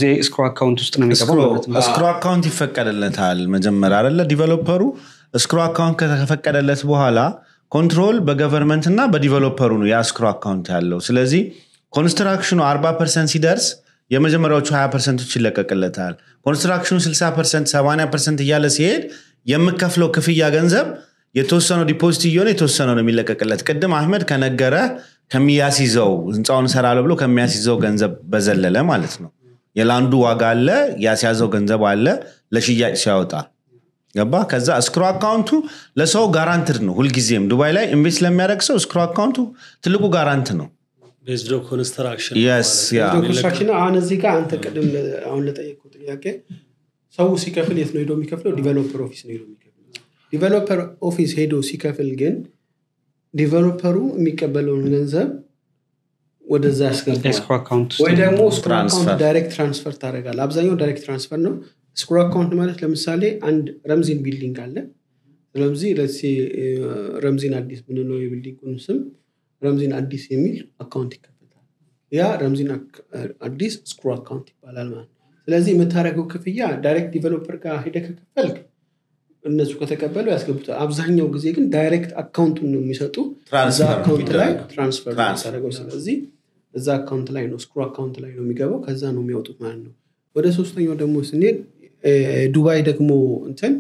Speaker 2: ጊዜ ስክሮ አካውንት ውስጥ ነው የሚገባው ማለት ነው
Speaker 3: እስክሮ አካውንት ይፈቀድለታል መጀመሪያ አለ ዲቨሎፐሩ እስክሮ አካውንት ከተፈቀደለት በኋላ ኮንትሮል በገቨርንመንት እና በዲቨሎፐሩ ነው ያ እስክሮ አካውንት ያለው ስለዚህ ኮንስትራክሽኑ 40 ፐርሰንት ሲደርስ የመጀመሪያዎቹ 20 ፐርሰንቶች ይለቀቅለታል ኮንስትራክሽኑ 60 ፐርሰንት 80 ፐርሰንት እያለ ሲሄድ የምከፍለው ክፍያ ገንዘብ የተወሰነው ዲፖዚት እየሆነ የተወሰነው ነው የሚለቀቅለት ቅድም አህመድ ከነገረ ከሚያስይዘው ህንፃውን እሰራለሁ ብሎ ከሚያስይዘው ገንዘብ በዘለለ ማለት ነው የላንዱ ዋጋ አለ ያስያዘው ገንዘብ አለ ለሽያጭ ሲያወጣ ገባ ከዛ እስክሮ አካውንቱ ለሰው ጋራንትድ ነው ሁልጊዜም ዱባይ ላይ ኢንቨስት ለሚያደርግ ሰው እስክሮ አካውንቱ ትልቁ ጋራንት ነው
Speaker 1: ቤዝዶ ኮንስትራክሽን
Speaker 3: የስ ያ
Speaker 4: ኮንስትራክሽን አሁን እዚህ ጋር አንተ ቅድም ለ- አሁን ለጠየቁ ጥያቄ ሰው ሲከፍል የት ነው ሄዶ የሚከፍለው ዲቨሎፐር ኦፊስ ነው ሄዶ የሚከፍለው ዲቨሎፐር ኦፊስ ሄዶ ሲከፍል ግን ዲቨሎፐሩ የሚቀበለውን ገንዘብ ወደዛ ያስገባል
Speaker 2: የስክሮ አካውንት ውስጥ
Speaker 4: ወይ ደግሞ ስክሮ
Speaker 3: ትራንስፈር።
Speaker 4: አካውንት ዳይሬክት ትራንስፈር ታደርጋል አብዛኛው ዳይሬክት ትራንስፈር ነው ስክሮ አካውንት ማለት ለምሳሌ አንድ ረምዚን ቢልዲንግ አለ ረምዚ ለሴ ረምዚን አዲስ ምንለው የቢልዲንጉን ስም ረምዚን አዲስ የሚል አካውንት ይከፈታል ያ ረምዚን አክ- አዲስ ስክሮ አካውንት ይባላል ማለት ነው ስለዚህ የምታደርገው ክፍያ ዳይሬክት ዲቨሎፐር ጋር ሄደ ከከፈልክ እነሱ ከተቀበሉ ያስገቡታል አብዛኛው ጊዜ ግን ዳይሬክት አካውንቱን ነው የሚሰጡ እዛ
Speaker 3: ትራንስፈር
Speaker 4: አካውንት ላይ
Speaker 3: የሚደረገው።
Speaker 4: ትራንስፈር ነው
Speaker 3: ትራንስፈር
Speaker 4: የምታደርገው ስለዚህ እዛ አካውንት ላይ ነው ስክሩ አካውንት ላይ ነው የሚገባው ከዛ ነው የሚያወጡት ማለት ነው ወደ ሶስተኛው ደግሞ ስንሄድ እ፣ ዱባይ ደግሞ እንትን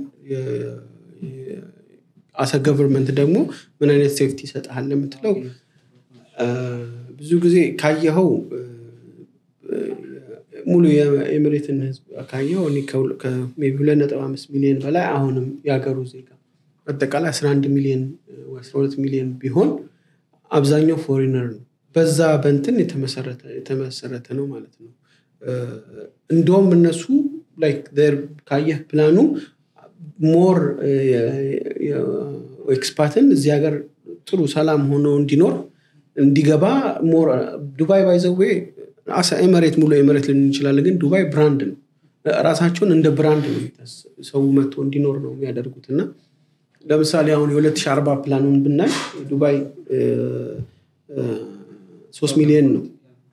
Speaker 4: አሰ ገቨርንመንት ደግሞ ምን አይነት ሴፍቲ ይሰጥሃል ለምትለው እ፣ ብዙ ጊዜ ካየኸው እ፣ እ፣ ሙሉ የኤምሬትን ህዝብ ካየኸው እኔ ከሁለ- ከ- ሜይ ቢ ሁለት ነጥብ አምስት ሚሊዮን በላይ አሁንም የሀገሩ ዜጋ አጠቃላይ 11 ሚሊዮን ወይ 12 ሚሊዮን ቢሆን አብዛኛው ፎሪነር ነው በዛ በንትን የተመሰረተ የተመሰረተ ነው ማለት ነው እ፣ እንደውም እነሱ ላይክ their ካየህ ፕላኑ ሞር ኤክስፓትን እዚህ ሀገር ጥሩ ሰላም ሆኖ እንዲኖር እንዲገባ ሞር ዱባይ ባይዘዌ አሳ ኤመሬት ሙሉ ኤመሬት ልን እንችላለን ግን ዱባይ ብራንድ ነው ራሳቸውን እንደ ብራንድ ነው የሚታስ- ሰው መጥቶ እንዲኖር ነው የሚያደርጉት እና ለምሳሌ አሁን የ2040 ፕላኑን ብናይ ዱባይ ሶስት ሚሊዮን ነው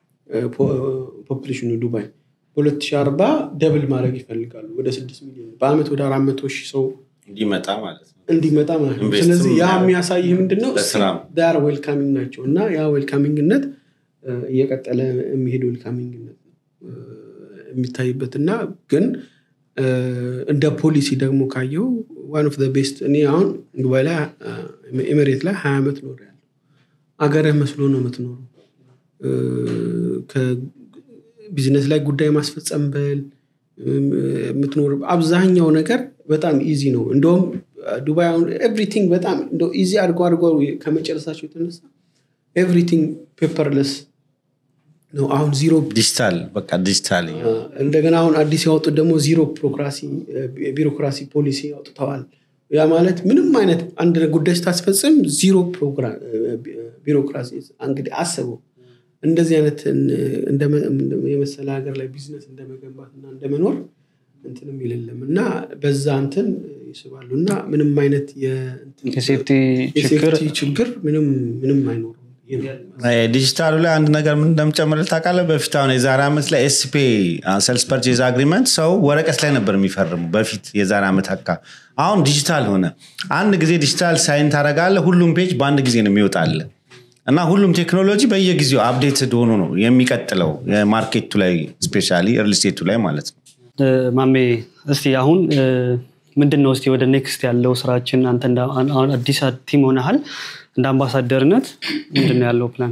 Speaker 4: ፖፕሌሽኑ ዱባይ በ2040 ደብል ማድረግ ይፈልጋሉ ወደ ስድስት ሚሊዮን በአመት ወደ አራት መቶ ሺህ ሰው
Speaker 3: እንዲመጣ ማለት ነው
Speaker 4: እንዲመጣ ማለት ነው
Speaker 3: ኢንቨስትም
Speaker 4: ስለዚህ ያ
Speaker 3: ያደርግ-
Speaker 4: የሚያሳይህ ምንድነው
Speaker 3: ለስራም።
Speaker 4: ዳር ዌልካሚንግ ናቸው እና ያ ዌልካሚንግነት እ፣ እየቀጠለ የሚሄድ ዌልካሚንግነት ነው እ፣ የሚታይበት እና ግን እ፣ እንደ ፖሊሲ ደግሞ ካየው ዋን ኦፍ ቤስት እኔ አሁን ዱባይ ላይ እ፣ ኤሜሬት ላይ ሀያ ዓመት ኖር ያለው አገርህ መስሎ ነው የምትኖረው እ፣ ከቢዝነስ ላይ ጉዳይ ማስፈጸም በል እም፣ የምትኖር አብዛኛው ነገር በጣም ኢዚ ነው እንደውም ዱባይ አሁን ኤቭሪቲንግ በጣም እንደው ኢዚ አድርጎ አድርጎ ከመጨረሳቸው የተነሳ ኤቭሪቲንግ ፔፐርለስ ነው አሁን ዚሮ
Speaker 3: ዲጂታል በቃ ዲጂታል
Speaker 4: እንደገና አሁን አዲስ ያወጡት ደግሞ ዚሮ ፕሮክራሲ ቢሮክራሲ ፖሊሲ አውጥተዋል ያ ማለት ምንም አይነት አንድ ጉዳይ ስታስፈጽም ዚሮ ፕሮግራ- ቢሮክራሲ እንግዲህ አስበው እንደዚህ አይነት የመሰለ ሀገር ላይ ቢዝነስ እንደመገንባት እና እንደመኖር እንትንም ይልለም እና በዛ እንትን ይስባሉ እና ምንም አይነት የእንትን-
Speaker 2: የሴፍቲ ችግር
Speaker 4: የሴፍቲ ችግር ምንም ምንም አይኖርም ይህ ነው።
Speaker 3: ዲጂታሉ ላይ አንድ ነገር ምን እንደምጨምር ታውቃለህ በፊት አሁን የዛሬ ዓመት ላይ ኤስፔ ሰልስ ፐርቼዝ አግሪመንት ሰው ወረቀት ላይ ነበር የሚፈርሙ በፊት የዛሬ ዓመት አካ አሁን ዲጂታል ሆነ አንድ ጊዜ ዲጂታል ሳይን ታደርጋለህ ሁሉም ፔጅ በአንድ ጊዜ ነው የሚወጣለ እና ሁሉም ቴክኖሎጂ በየጊዜው አፕዴትድ ሆኖ ነው የሚቀጥለው የማርኬቱ ላይ ስፔሻሊ ሪልስቴቱ ላይ ማለት ነው
Speaker 2: እ፣ ማሜ እስቲ አሁን እ፣ ምንድን ነው እስቲ ወደ ኔክስት ያለው ስራችን አንተ እንደ- አሁን አዲስ ቲም ሆነሃል እንደ አምባሳደርነት ምንድን ነው ያለው ፕላን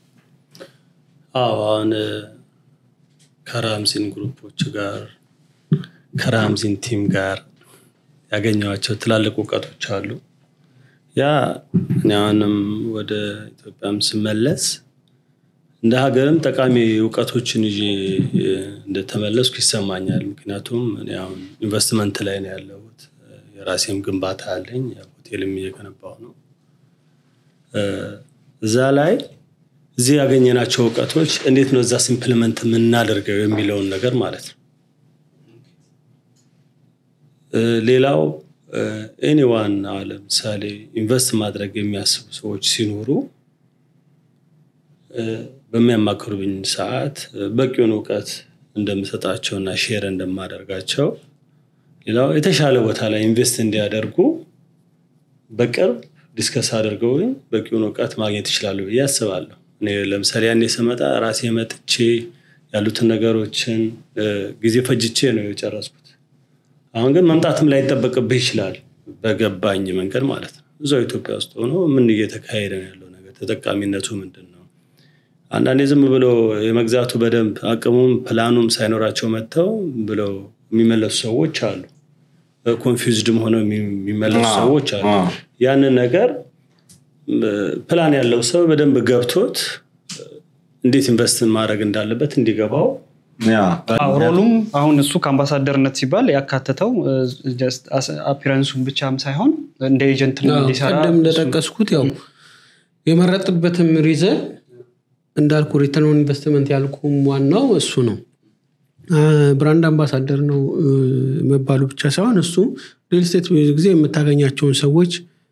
Speaker 1: አዎ አሁን እ፣ ከራምዚን ግሩፖች ጋር ከራምዚን ቲም ጋር ያገኘኋቸው ትላልቅ እውቀቶች አሉ ያ እኔ አሁንም ወደ ኢትዮጵያም ስመለስ እንደ ሀገርም ጠቃሚ እውቀቶችን ይዤ እ፣ እንደተመለስኩ ይሰማኛል ምክንያቱም እኔ አሁን ኢንቨስትመንት ላይ ነው ያለሁት እ፣ የራሴም ግንባታ አለኝ ሆቴልም እየገነባው ነው እ፣ እዛ ላይ እዚህ ያገኘናቸው እውቀቶች እንዴት ነው እዛስ ኢምፕሊመንት የምናደርገው የሚለውን ነገር ማለት ነው እ፣ ሌላው ኤኒዋን ለምሳሌ ኢንቨስት ማድረግ የሚያስቡ ሰዎች ሲኖሩ እ፣ በሚያማክሩብኝ ሰዓት እ፣ በቂውን እውቀት እንደምሰጣቸውና ሼር እንደማደርጋቸው ሌላው የተሻለ ቦታ ላይ ኢንቨስት እንዲያደርጉ በቅርብ ዲስከስ አድርገው በቂውን እውቀት ማግኘት ይችላሉ ብዬ አስባለሁ። እኔ ለምሳሌ ያኔ ስመጣ ራሴ መጥቼ ያሉትን ነገሮችን ጊዜ ፈጅቼ ነው የጨረስኩት። አሁን ግን መምጣትም ላይጠበቅብህ ይችላል፣ በገባኝ መንገድ ማለት ነው። እዛው ኢትዮጵያ ውስጥ ሆኖ ምን እየተካሄደ ነው ያለው ነገር፣ ተጠቃሚነቱ ምንድን ነው? አንዳንዴ ዝም ብሎ የመግዛቱ በደንብ አቅሙም ፕላኑም ሳይኖራቸው መጥተው ብለው የሚመለሱ ሰዎች አሉ። ኮንፊውዝድም ሆነው የሚመለሱ ሰዎች አሉ። ያንን ነገር ፕላን ያለው ሰው በደንብ ገብቶት እንዴት ኢንቨስት ማድረግ እንዳለበት እንዲገባው
Speaker 2: ሮሉም አሁን እሱ ከአምባሳደርነት ሲባል ያካተተው አፒረንሱን ብቻም ሳይሆን እንደ ኤጀንት እንዲሰራ
Speaker 4: ቀደም እንደጠቀስኩት ያው የመረጥበትም ሪዘን እንዳልኩ ሪተርን ኢንቨስትመንት ያልኩም ዋናው እሱ ነው። ብራንድ አምባሳደር ነው መባሉ ብቻ ሳይሆን እሱ ሪል ስቴት ብዙ ጊዜ የምታገኛቸውን ሰዎች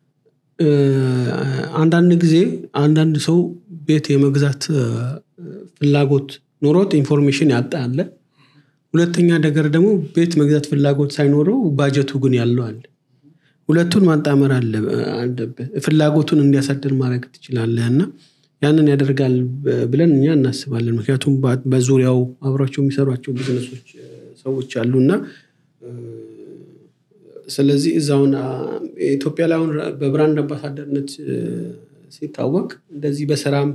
Speaker 4: አንዳንድ ጊዜ አንዳንድ ሰው ቤት የመግዛት ፍላጎት ኖሮት ኢንፎርሜሽን ያጣ አለ። ሁለተኛ ነገር ደግሞ ቤት መግዛት ፍላጎት ሳይኖረው ባጀቱ ግን ያለው አለ። ሁለቱን ማጣመር አለብህ። ፍላጎቱን እንዲያሳድር ማድረግ ትችላለህ እና ያንን ያደርጋል ብለን እኛ እናስባለን። ምክንያቱም በዙሪያው አብሯቸው የሚሰሯቸው ቢዝነሶች ሰዎች አሉ እና ስለዚህ እዛውን ኢትዮጵያ ላይ አሁን በብራንድ አምባሳደርነት ሲታወቅ እንደዚህ በስራም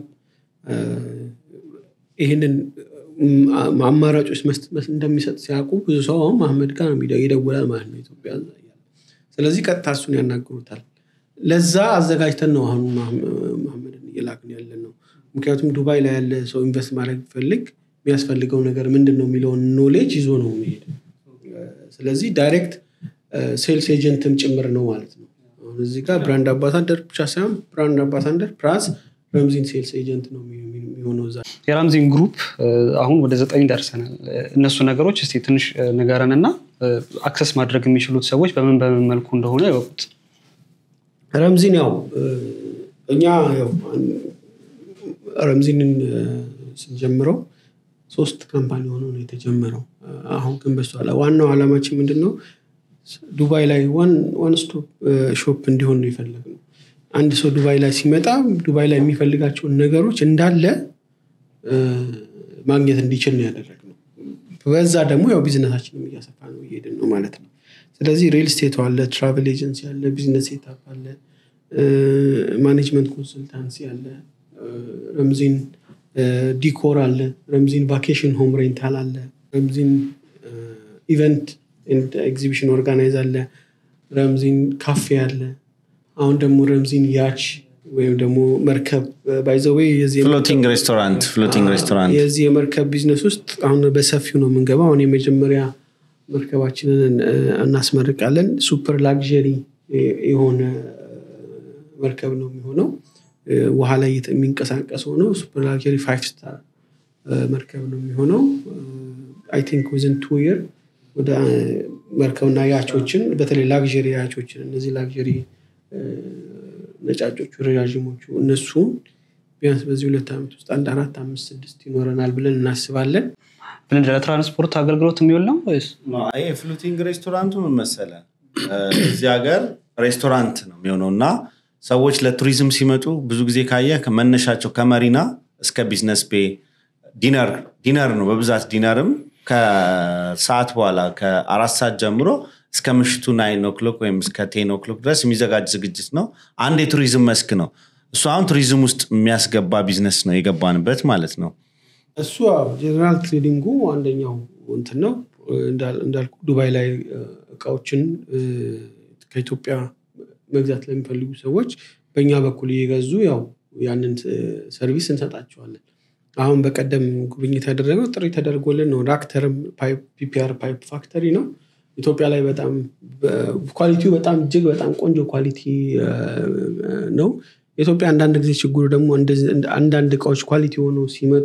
Speaker 4: ይህንን አማራጮች እንደሚሰጥ ሲያውቁ ብዙ ሰው አሁን መሐመድ ጋር ይደውላል ማለት ነው ኢትዮጵያ። ስለዚህ ቀጥታ እሱን ያናግሩታል። ለዛ አዘጋጅተን ነው አሁን መሐመድን እየላክን ያለን ነው። ምክንያቱም ዱባይ ላይ ያለ ሰው ኢንቨስት ማድረግ ቢፈልግ የሚያስፈልገው ነገር ምንድን ነው የሚለውን ኖሌጅ ይዞ ነው የሚሄድ። ስለዚህ ዳይሬክት ሴልስ ኤጀንትም ጭምር ነው ማለት ነው። አሁን እዚህ ጋር ብራንድ አምባሳደር ብቻ ሳይሆን ብራንድ አምባሳደር ፕላስ ረምዚን ሴልስ ኤጀንት ነው የሚሆነው እዛ።
Speaker 2: የራምዚን ግሩፕ አሁን ወደ ዘጠኝ ደርሰናል። እነሱ ነገሮች እስኪ ትንሽ ንገረን እና አክሰስ ማድረግ የሚችሉት ሰዎች በምን በምን መልኩ እንደሆነ ይወቁት።
Speaker 4: ረምዚን ያው እኛ ያው ረምዚንን ስንጀምረው ሶስት ካምፓኒ ሆኖ ነው የተጀመረው። አሁን ግን በስተኋላ ዋናው ዓላማችን ምንድን ነው? ዱባይ ላይ ዋን ስቶፕ ሾፕ እንዲሆን ነው የፈለግነው። አንድ ሰው ዱባይ ላይ ሲመጣ ዱባይ ላይ የሚፈልጋቸውን ነገሮች እንዳለ ማግኘት እንዲችል ነው ያደረግነው። በዛ ደግሞ ያው ቢዝነሳችንም እያሰፋ ነው እየሄድን ነው ማለት ነው። ስለዚህ ሪል ስቴቱ አለ፣ ትራቨል ኤጀንሲ አለ፣ ቢዝነስ ሴታፕ አለ፣ ማኔጅመንት ኮንሱልታንሲ አለ፣ ረምዚን ዲኮር አለ፣ ረምዚን ቫኬሽን ሆም ሬንታል አለ፣ ረምዚን ኢቨንት ኤግዚቢሽን ኦርጋናይዝ አለ፣ ረምዚን ካፌ አለ። አሁን ደግሞ ረምዚን ያች ወይም ደግሞ መርከብ ባይዘዌ
Speaker 3: ፍሎቲንግ ሬስቶራንት ፍሎቲንግ ሬስቶራንት
Speaker 4: የዚህ የመርከብ ቢዝነስ ውስጥ አሁን በሰፊው ነው የምንገባው። አሁን የመጀመሪያ መርከባችንን እናስመርቃለን። ሱፐር ላግዠሪ የሆነ መርከብ ነው የሚሆነው። ውሃ ላይ የሚንቀሳቀስ ሆነው ሱፐር ላግዠሪ ፋይቭ ስታር መርከብ ነው የሚሆነው። አይ ቲንክ ዊዝን ቱ ይር ወደ መርከብና ያቾችን በተለይ ላግዠሪ ያቾችን እነዚህ ላግዠሪ ነጫጮቹ ረዣዥሞቹ እነሱም ቢያንስ በዚህ ሁለት ዓመት ውስጥ አንድ አራት አምስት ስድስት ይኖረናል ብለን እናስባለን።
Speaker 2: ምን ለትራንስፖርት አገልግሎት የሚውል ነው ወይስ
Speaker 3: ይሄ ፍሉቲንግ ሬስቶራንቱ ምን መሰለ እዚህ ሀገር ሬስቶራንት ነው የሚሆነው እና ሰዎች ለቱሪዝም ሲመጡ ብዙ ጊዜ ካየ መነሻቸው ከመሪና እስከ ቢዝነስ ቤ ዲነር ዲነር ነው በብዛት ዲነርም ከሰዓት በኋላ ከአራት ሰዓት ጀምሮ እስከ ምሽቱ ናይን ኦክሎክ ወይም እስከ ቴን ኦክሎክ ድረስ የሚዘጋጅ ዝግጅት ነው። አንድ የቱሪዝም መስክ ነው እሱ። አሁን ቱሪዝም ውስጥ የሚያስገባ ቢዝነስ ነው የገባንበት ማለት ነው።
Speaker 4: እሱ ጀነራል ትሬዲንጉ አንደኛው እንትን ነው እንዳልኩ ዱባይ ላይ እቃዎችን ከኢትዮጵያ መግዛት ለሚፈልጉ ሰዎች በእኛ በኩል እየገዙ ያው ያንን ሰርቪስ እንሰጣቸዋለን። አሁን በቀደም ጉብኝት ያደረገው ጥሪ ተደርጎልን ነው። ራክተርም ፒፒአር ፓይፕ ፋክተሪ ነው ኢትዮጵያ ላይ በጣም ኳሊቲው በጣም እጅግ በጣም ቆንጆ ኳሊቲ ነው። ኢትዮጵያ አንዳንድ ጊዜ ችግሩ ደግሞ አንዳንድ እቃዎች ኳሊቲ ሆነው ሲመጡ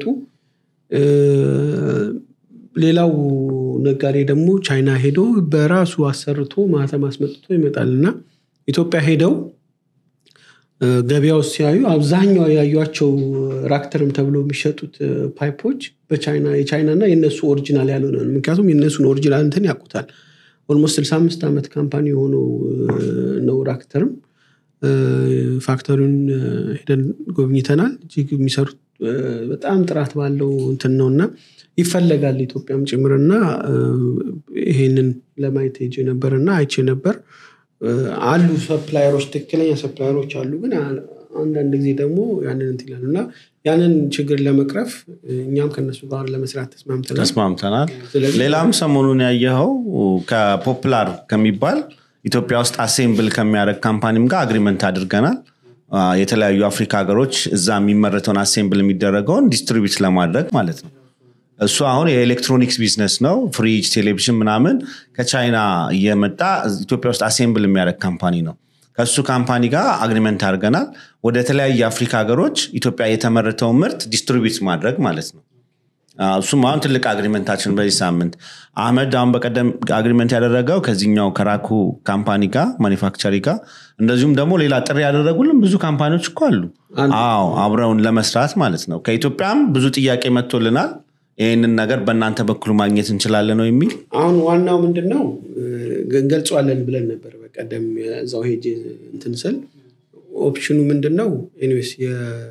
Speaker 4: ሌላው ነጋዴ ደግሞ ቻይና ሄዶ በራሱ አሰርቶ ማተም አስመጥቶ ይመጣል እና ኢትዮጵያ ሄደው እ፣ ገበያ ውስጥ ሲያዩ አብዛኛው ያዩቸው ራክተርም ተብሎ የሚሸጡት እ፣ ፓይፖች በቻይና የቻይና እና የእነሱ ኦሪጂናል ያልሆነ ነው። ምክንያቱም የእነሱን ኦሪጂናል እንትን ያውቁታል። ኦልሞስት 65 ዓመት ካምፓኒ የሆነው እ፣ ነው ራክተርም እ፣ ፋክተሪውን እ፣ ሄደን ጎብኝተናል። እጅግ የሚሰሩት እ፣ በጣም ጥራት ባለው እንትን ነው እና ይፈለጋል ኢትዮጵያም ጭምርና እ፣ ይሄንን ለማየት ሄጄ ነበር እና አይቼ ነበር። እ፣ አሉ ሰፕላየሮች፣ ትክክለኛ ሰፕላየሮች አሉ። ግን አ- አንዳንድ ጊዜ ደግሞ ያንን እንትን ይላሉ እና ያንን ችግር ለመቅረፍ እ፣ እኛም ከነሱ ጋር ለመስራት ተስማምተናል።
Speaker 3: ተስማምተናል።
Speaker 4: ስለዚህ
Speaker 3: ሌላም ሰሞኑን ያየኸው ከፖፕላር ከሚባል ኢትዮጵያ ውስጥ አሴምብል ከሚያደርግ ካምፓኒም ጋር አግሪመንት አድርገናል። አ፣ የተለያዩ አፍሪካ ሀገሮች እዛ የሚመረተውን አሴምብል የሚደረገውን ዲስትሪቢዩት ለማድረግ ማለት ነው። እሱ አሁን የኤሌክትሮኒክስ ቢዝነስ ነው። ፍሪጅ፣ ቴሌቪዥን ምናምን ከቻይና እየመጣ ኢትዮጵያ ውስጥ አሴምብል የሚያደርግ ካምፓኒ ነው። ከእሱ ካምፓኒ ጋር አግሪመንት አድርገናል። ወደ ተለያዩ የአፍሪካ ሀገሮች ኢትዮጵያ የተመረተውን ምርት ዲስትሪቢዩት ማድረግ ማለት ነው። አዎ፣ እሱም አሁን ትልቅ አግሪመንታችን በዚህ ሳምንት አህመድ አሁን በቀደም አግሪመንት ያደረገው ከዚህኛው ከራኩ ካምፓኒ ጋር ማኒፋክቸሪ ጋር እንደዚሁም ደግሞ ሌላ ጥሪ ያደረጉልን ብዙ ካምፓኒዎች እኮ አሉ። አዎ አብረውን ለመስራት ማለት ነው። ከኢትዮጵያም ብዙ ጥያቄ መጥቶልናል። ይህንን ነገር በእናንተ በኩል ማግኘት እንችላለን ነው የሚል
Speaker 4: አሁን ዋናው ምንድን ነው እ፣ እንገልጸዋለን ብለን ነበር በቀደም እዛው ሄጄ እንትን ስል ኦፕሽኑ ምንድን ነው ኤኒዌይስ የ-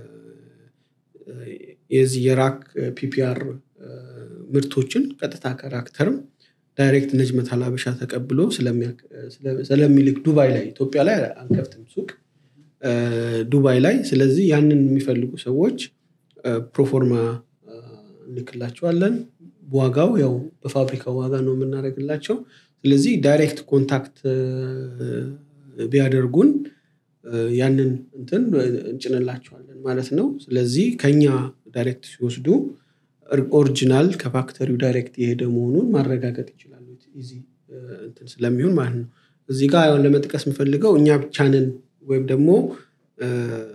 Speaker 4: የዚህ የራክ ፒፒአር ምርቶችን ቀጥታ ከራክተርም ዳይሬክት ነጅመት ሀላበሻ ተቀብሎ ስለሚያክ- ስለ- ስለሚልክ ዱባይ ላይ ኢትዮጵያ ላይ አንከፍትም ሱቅ እ፣ ዱባይ ላይ ስለዚህ ያንን የሚፈልጉ ሰዎች እ፣ ፕሮፎርማ እ፣ እንልክላቸዋለን ዋጋው ያው በፋብሪካው ዋጋ ነው የምናደርግላቸው ስለዚህ ዳይሬክት ኮንታክት እ፣ ቢያደርጉን እ፣ ያንን እንትን እንጭንላቸዋለን ማለት ነው ስለዚህ ከኛ ዳይሬክት ሲወስዱ ኦር- ኦሪጂናል ከፋክተሪው ዳይሬክት የሄደ መሆኑን ማረጋገጥ ይችላሉ ኢዚ እ፣ እንትን ስለሚሆን ማለት ነው እዚህ ጋር አሁን ለመጥቀስ የምፈልገው እኛ ብቻ ነን ወይም ደግሞ እ፣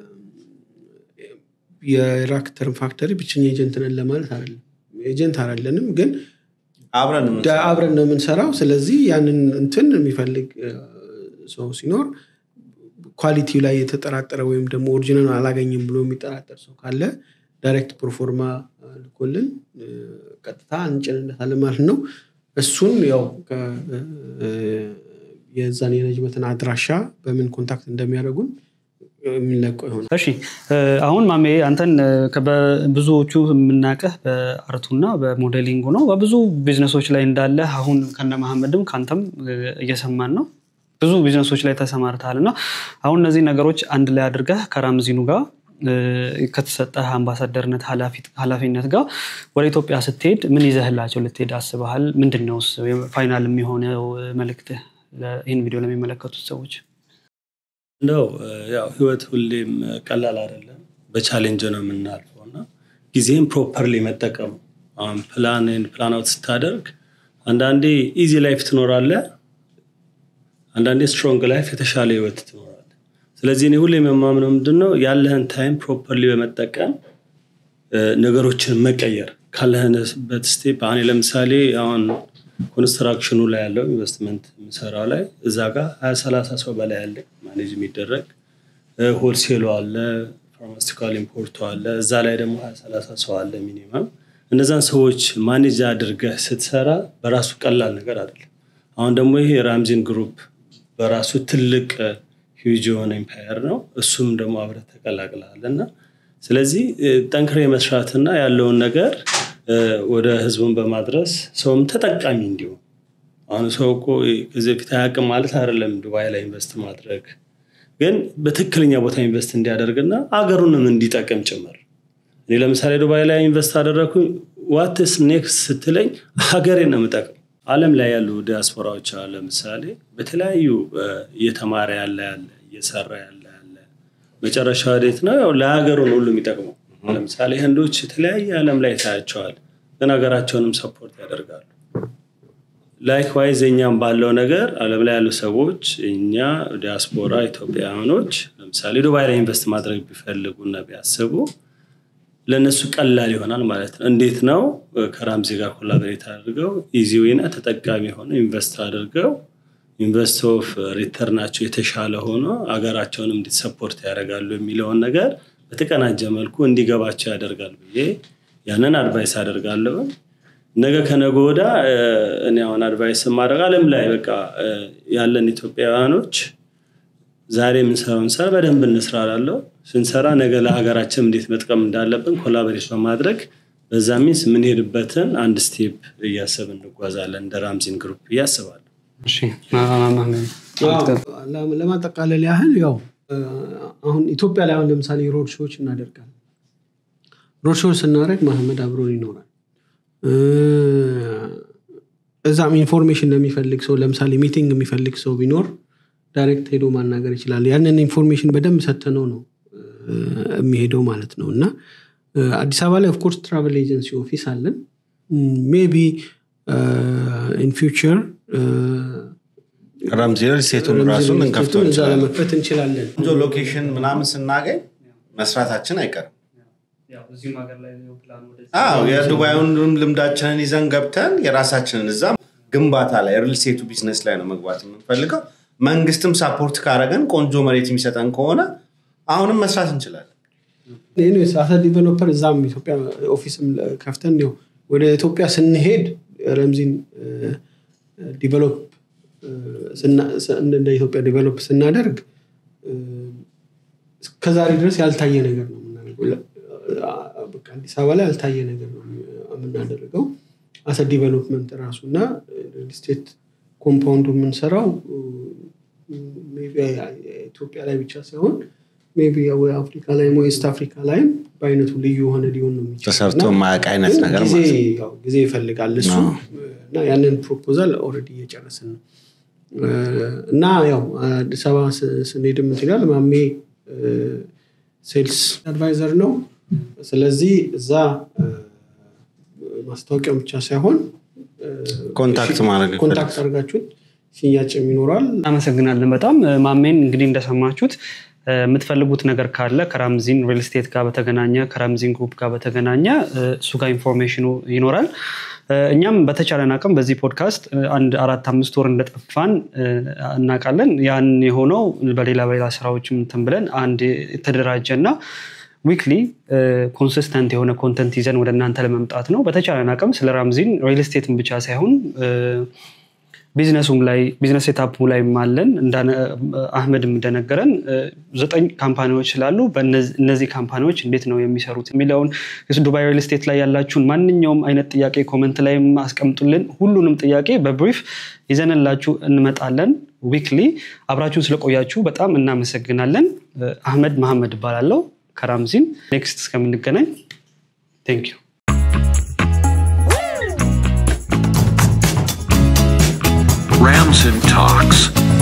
Speaker 4: የራክተርን ፋክተሪ ብቸኛ ኤጀንት ነን ለማለት አይደለም ኤጀንት አይደለንም ግን
Speaker 3: አብረን
Speaker 4: ዳ- አብረን ነው የምንሰራው ስለዚህ ያንን እንትን የሚፈልግ እ፣ ሰው ሲኖር ኳሊቲው ላይ የተጠራጠረ ወይም ደግሞ ኦሪጂናል አላገኝም ብሎ የሚጠራጠር ሰው ካለ ዳይሬክት ፕሮፎርማ እ፣ ልኮልን እ፣ ቀጥታ እንጭንለታለን ማለት ነው እሱን ያው ከ- እ፣ የዛን የነጅመትን አድራሻ በምን ኮንታክት እንደሚያደርጉን የሚለቀው ይሆናል
Speaker 2: እሺ እ፣ አሁን ማሜ አንተን እ፣ ከ- በብዙዎቹ የምናውቅህ በአርቱና በሞዴሊንጉ ነው። በብዙ ቢዝነሶች ላይ እንዳለ አሁን ከነ መሐመድም ከአንተም እ፣ እየሰማን ነው። ብዙ ቢዝነሶች ላይ ተሰማርተሃል እና አሁን እነዚህ ነገሮች አንድ ላይ አድርገህ ከራምዚኑ ጋር እ፣ ከተሰጠህ አምባሳደርነት ኃላፊት- ኃላፊነት ጋር ወደ ኢትዮጵያ ስትሄድ ምን ይዘህላቸው ልትሄድ አስበሃል? ምንድን ነው ፋይናል የሚሆነው መልእክትህ ለ- ይህን ቪዲዮ ለሚመለከቱት ሰዎች?
Speaker 1: እንደው እ፣ ያው ህይወት ሁሌም እ፣ ቀላል አይደለም። በቻሌንጅ ነው የምናልፈው እና ጊዜም ፕሮፐርሊ መጠቀም አሁን ፕላንን ፕላን አውት ስታደርግ አንዳንዴ ኢዚ ላይፍ ትኖራለህ፣ አንዳንዴ ስትሮንግ ላይፍ የተሻለ ህይወት ትኖራለህ። ስለዚህ እኔ ሁሌም የማምነው ምንድን ነው ያለህን ታይም ፕሮፐርሊ በመጠቀም እ፣ ነገሮችን መቀየር ካለህንበት ስቴፕ አሁን ለምሳሌ አሁን ኮንስትራክሽኑ ላይ ያለው ኢንቨስትመንት የምሰራው ላይ እዛ ጋር ሀያ ሰላሳ ሰው በላይ ያለ ማኔጅ የሚደረግ ሆልሴሉ አለ ፋርማስቲካል ኢምፖርቱ አለ እዛ ላይ ደግሞ ሀያ ሰላሳ ሰው አለ ሚኒመም እነዛን ሰዎች ማኔጅ አድርገህ ስትሰራ በራሱ ቀላል ነገር አይደለም አሁን ደግሞ ይሄ ራምዚን ግሩፕ በራሱ ትልቅ ሂውጅ የሆነ ኢምፓየር ነው እሱም ደግሞ አብረህ ተቀላቅለሃል እና ስለዚህ እ፣ ጠንክሬ መስራትና ያለውን ነገር እ፣ ወደ ህዝቡን በማድረስ ሰውም ተጠቃሚ እንዲሆን አሁን ሰው እኮ ከዚህ በፊት አያውቅም ማለት አይደለም ዱባይ ላይ ኢንቨስት ማድረግ ግን በትክክለኛ ቦታ ኢንቨስት እንዲያደርግና አገሩንም እንዲጠቅም ጭምር እኔ ለምሳሌ ዱባይ ላይ ኢንቨስት አደረግኩኝ ዋትስ ኔክስት ስትለኝ ሀገሬን ነው የምጠቅም አለም ላይ ያሉ ዲያስፖራዎች አሉ ለምሳሌ በተለያዩ እ፣ እየተማረ ያለ ያለ እየሰራ ያለ ያለ መጨረሻ ወዴት ነው ያው ለሀገሩ ነው ሁሉ የሚጠቅመው ለምሳሌ ህንዶች የተለያየ አለም ላይ ታያቸዋል ግን ሀገራቸውንም ሰፖርት ያደርጋሉ ላይክዋይዝ እኛም ባለው ነገር አለም ላይ ያሉ ሰዎች እኛ ዲያስፖራ ኢትዮጵያውያኖች ለምሳሌ ዱባይ ላይ ኢንቨስት ማድረግ ቢፈልጉና ቢያስቡ ለእነሱ ቀላል ይሆናል ማለት ነው እንዴት ነው ከራምዚ ጋር ኮላቦሬት አድርገው ኢዚ ዌና ተጠቃሚ ሆነ ኢንቨስት አድርገው ኢንቨስት ኦፍ ሪተርናቸው የተሻለ ሆኖ አገራቸውንም እንዲሰፖርት ያደርጋሉ የሚለውን ነገር በተቀናጀ መልኩ እንዲገባቸው ያደርጋል ብዬ ያንን አድቫይስ አደርጋለሁ። ነገ ከነገ ወዳ እ፣ እኔ አሁን አድቫይስ ማድረግ አለም ላይ በቃ እ፣ ያለን ኢትዮጵያውያኖች ዛሬ የምንሰራውን ስራ በደንብ እንስራ እላለሁ። ስንሰራ ነገ ለሀገራችን እንዴት መጥቀም እንዳለብን ኮላቦሬት በማድረግ በዛ ሚንስ የምንሄድበትን አንድ ስቴፕ እያሰብን እንጓዛለን እንደ ራምዚን ግሩፕ ብዬ አስባለሁ።
Speaker 2: እሺ ማ- ማ- ማ-
Speaker 4: ለ- ለማጠቃለል ያህል ያው እ፣ አሁን ኢትዮጵያ ላይ አሁን ለምሳሌ ሮድ ሾዎች እናደርጋለን። ሮድ ሾው ስናደርግ መሐመድ አብሮን ይኖራል። እ፣ እዛም ኢንፎርሜሽን ለሚፈልግ ሰው ለምሳሌ ሚቲንግ የሚፈልግ ሰው ቢኖር ዳይሬክት ሄዶ ማናገር ይችላል። ያንን ኢንፎርሜሽን በደንብ ሰተነው ነው እ፣ የሚሄደው ማለት ነው እና እ፣ አዲስ አበባ ላይ ኦፍኮርስ ትራቨል ኤጀንሲ ኦፊስ አለን ሜቢ ኢን ፊውቸር
Speaker 3: ረምዚ ሪልስቴቱን ራሱን እንከፍተው
Speaker 4: እዛ
Speaker 3: እንችላለን።
Speaker 4: ለመክፈት እንችላለን።
Speaker 3: ቆንጆ ሎኬሽን ምናምን ስናገኝ መስራታችን አይቀርም። አዎ የዱባዩንም ልምዳችንን ይዘን ገብተን የራሳችንን እዛ ግንባታ ላይ ሪልስቴቱ ቢዝነስ ላይ ነው መግባት የምንፈልገው። መንግስትም ሳፖርት ካረገን ቆንጆ መሬት የሚሰጠን ከሆነ አሁንም መስራት እንችላለን።
Speaker 4: ኤኒዌይስ አሰ ዲቨሎፐር እዛም ኢትዮጵያ ኦፊስም ከፍተን ያው ወደ ኢትዮጵያ ስንሄድ ረምዚን ዲቨሎፕ እንደ ኢትዮጵያ ዲቨሎፕ ስናደርግ እ፣ እስከዛሬ ድረስ ያልታየ ነገር ነው የምናደርገው። ለ- በቃ አዲስ አበባ ላይ ያልታየ ነገር ነው የምናደርገው አሰ ዲቨሎፕመንት ራሱ እና ሪል ስቴት ኮምፓውንዱ የምንሰራው ሜይ ቢ ኢትዮጵያ ላይ ብቻ ሳይሆን ሜይ ቢ ወይ አፍሪካ ላይም ወይ ኢስት አፍሪካ ላይም በአይነቱ ልዩ የሆነ ሊሆን ነው የሚችለው
Speaker 3: ተሰርቶ
Speaker 4: እና
Speaker 3: የማያውቅ አይነት
Speaker 4: ግን
Speaker 3: ነገር
Speaker 4: ጊዜ
Speaker 3: ማለት ነው።
Speaker 4: ያው ጊዜ ይፈልጋል እሱ
Speaker 3: አዎ።
Speaker 4: እና ያንን ፕሮፖዛል ኦልሬዲ እየጨረስን ነው እ፣ እና ያው አዲስ አበባ ስ- ስንሄድ ምትላል ማሜ ሴልስ አድቫይዘር ነው ስለዚህ እዛ እ፣ ማስታወቂያው ብቻ ሳይሆን እ፣
Speaker 3: ኮንታክት ማድረግ
Speaker 4: ኮንታክት አድርጋችሁት ሽያጭም ይኖራል
Speaker 2: እናመሰግናለን በጣም ማሜን እንግዲህ እንደሰማችሁት እ፣ የምትፈልጉት ነገር ካለ ከራምዚን ሪል ስቴት ጋር በተገናኘ ከራምዚን ግሩፕ ጋር በተገናኘ እ፣ እሱ ጋር ኢንፎርሜሽኑ ይኖራል እ፣ እኛም በተቻለን አቅም በዚህ ፖድካስት እ፣ አንድ አራት አምስት ወር እንደጠፋን እ፣ እናውቃለን ያን የሆነው በሌላ በሌላ ስራዎች እንትን ብለን አንድ የተደራጀ እና ዊክሊ ኮንሲስተንት የሆነ ኮንተንት ይዘን ወደ እናንተ ለመምጣት ነው በተቻለን አቅም ስለ ራምዚን ሪል ስቴትን ብቻ ሳይሆን እ፣ ቢዝነሱም ላይ ቢዝነስ ሴታፑ ላይም አለን እንዳነ- አህመድም እንደነገረን እ፣ ዘጠኝ ካምፓኒዎች ስላሉ በእነዚ- እነዚህ ካምፓኒዎች እንዴት ነው የሚሰሩት የሚለውን ዱባይ ሪል ስቴት ላይ ያላችሁን ማንኛውም አይነት ጥያቄ ኮመንት ላይ አስቀምጡልን ሁሉንም ጥያቄ በብሪፍ ይዘንላችሁ እንመጣለን ዊክሊ አብራችሁን ስለቆያችሁ በጣም እናመሰግናለን እ፣ አህመድ መሐመድ እባላለሁ ከራምዚን ኔክስት እስከምንገናኝ ቴንክ ዩ
Speaker 5: Ramson Talks.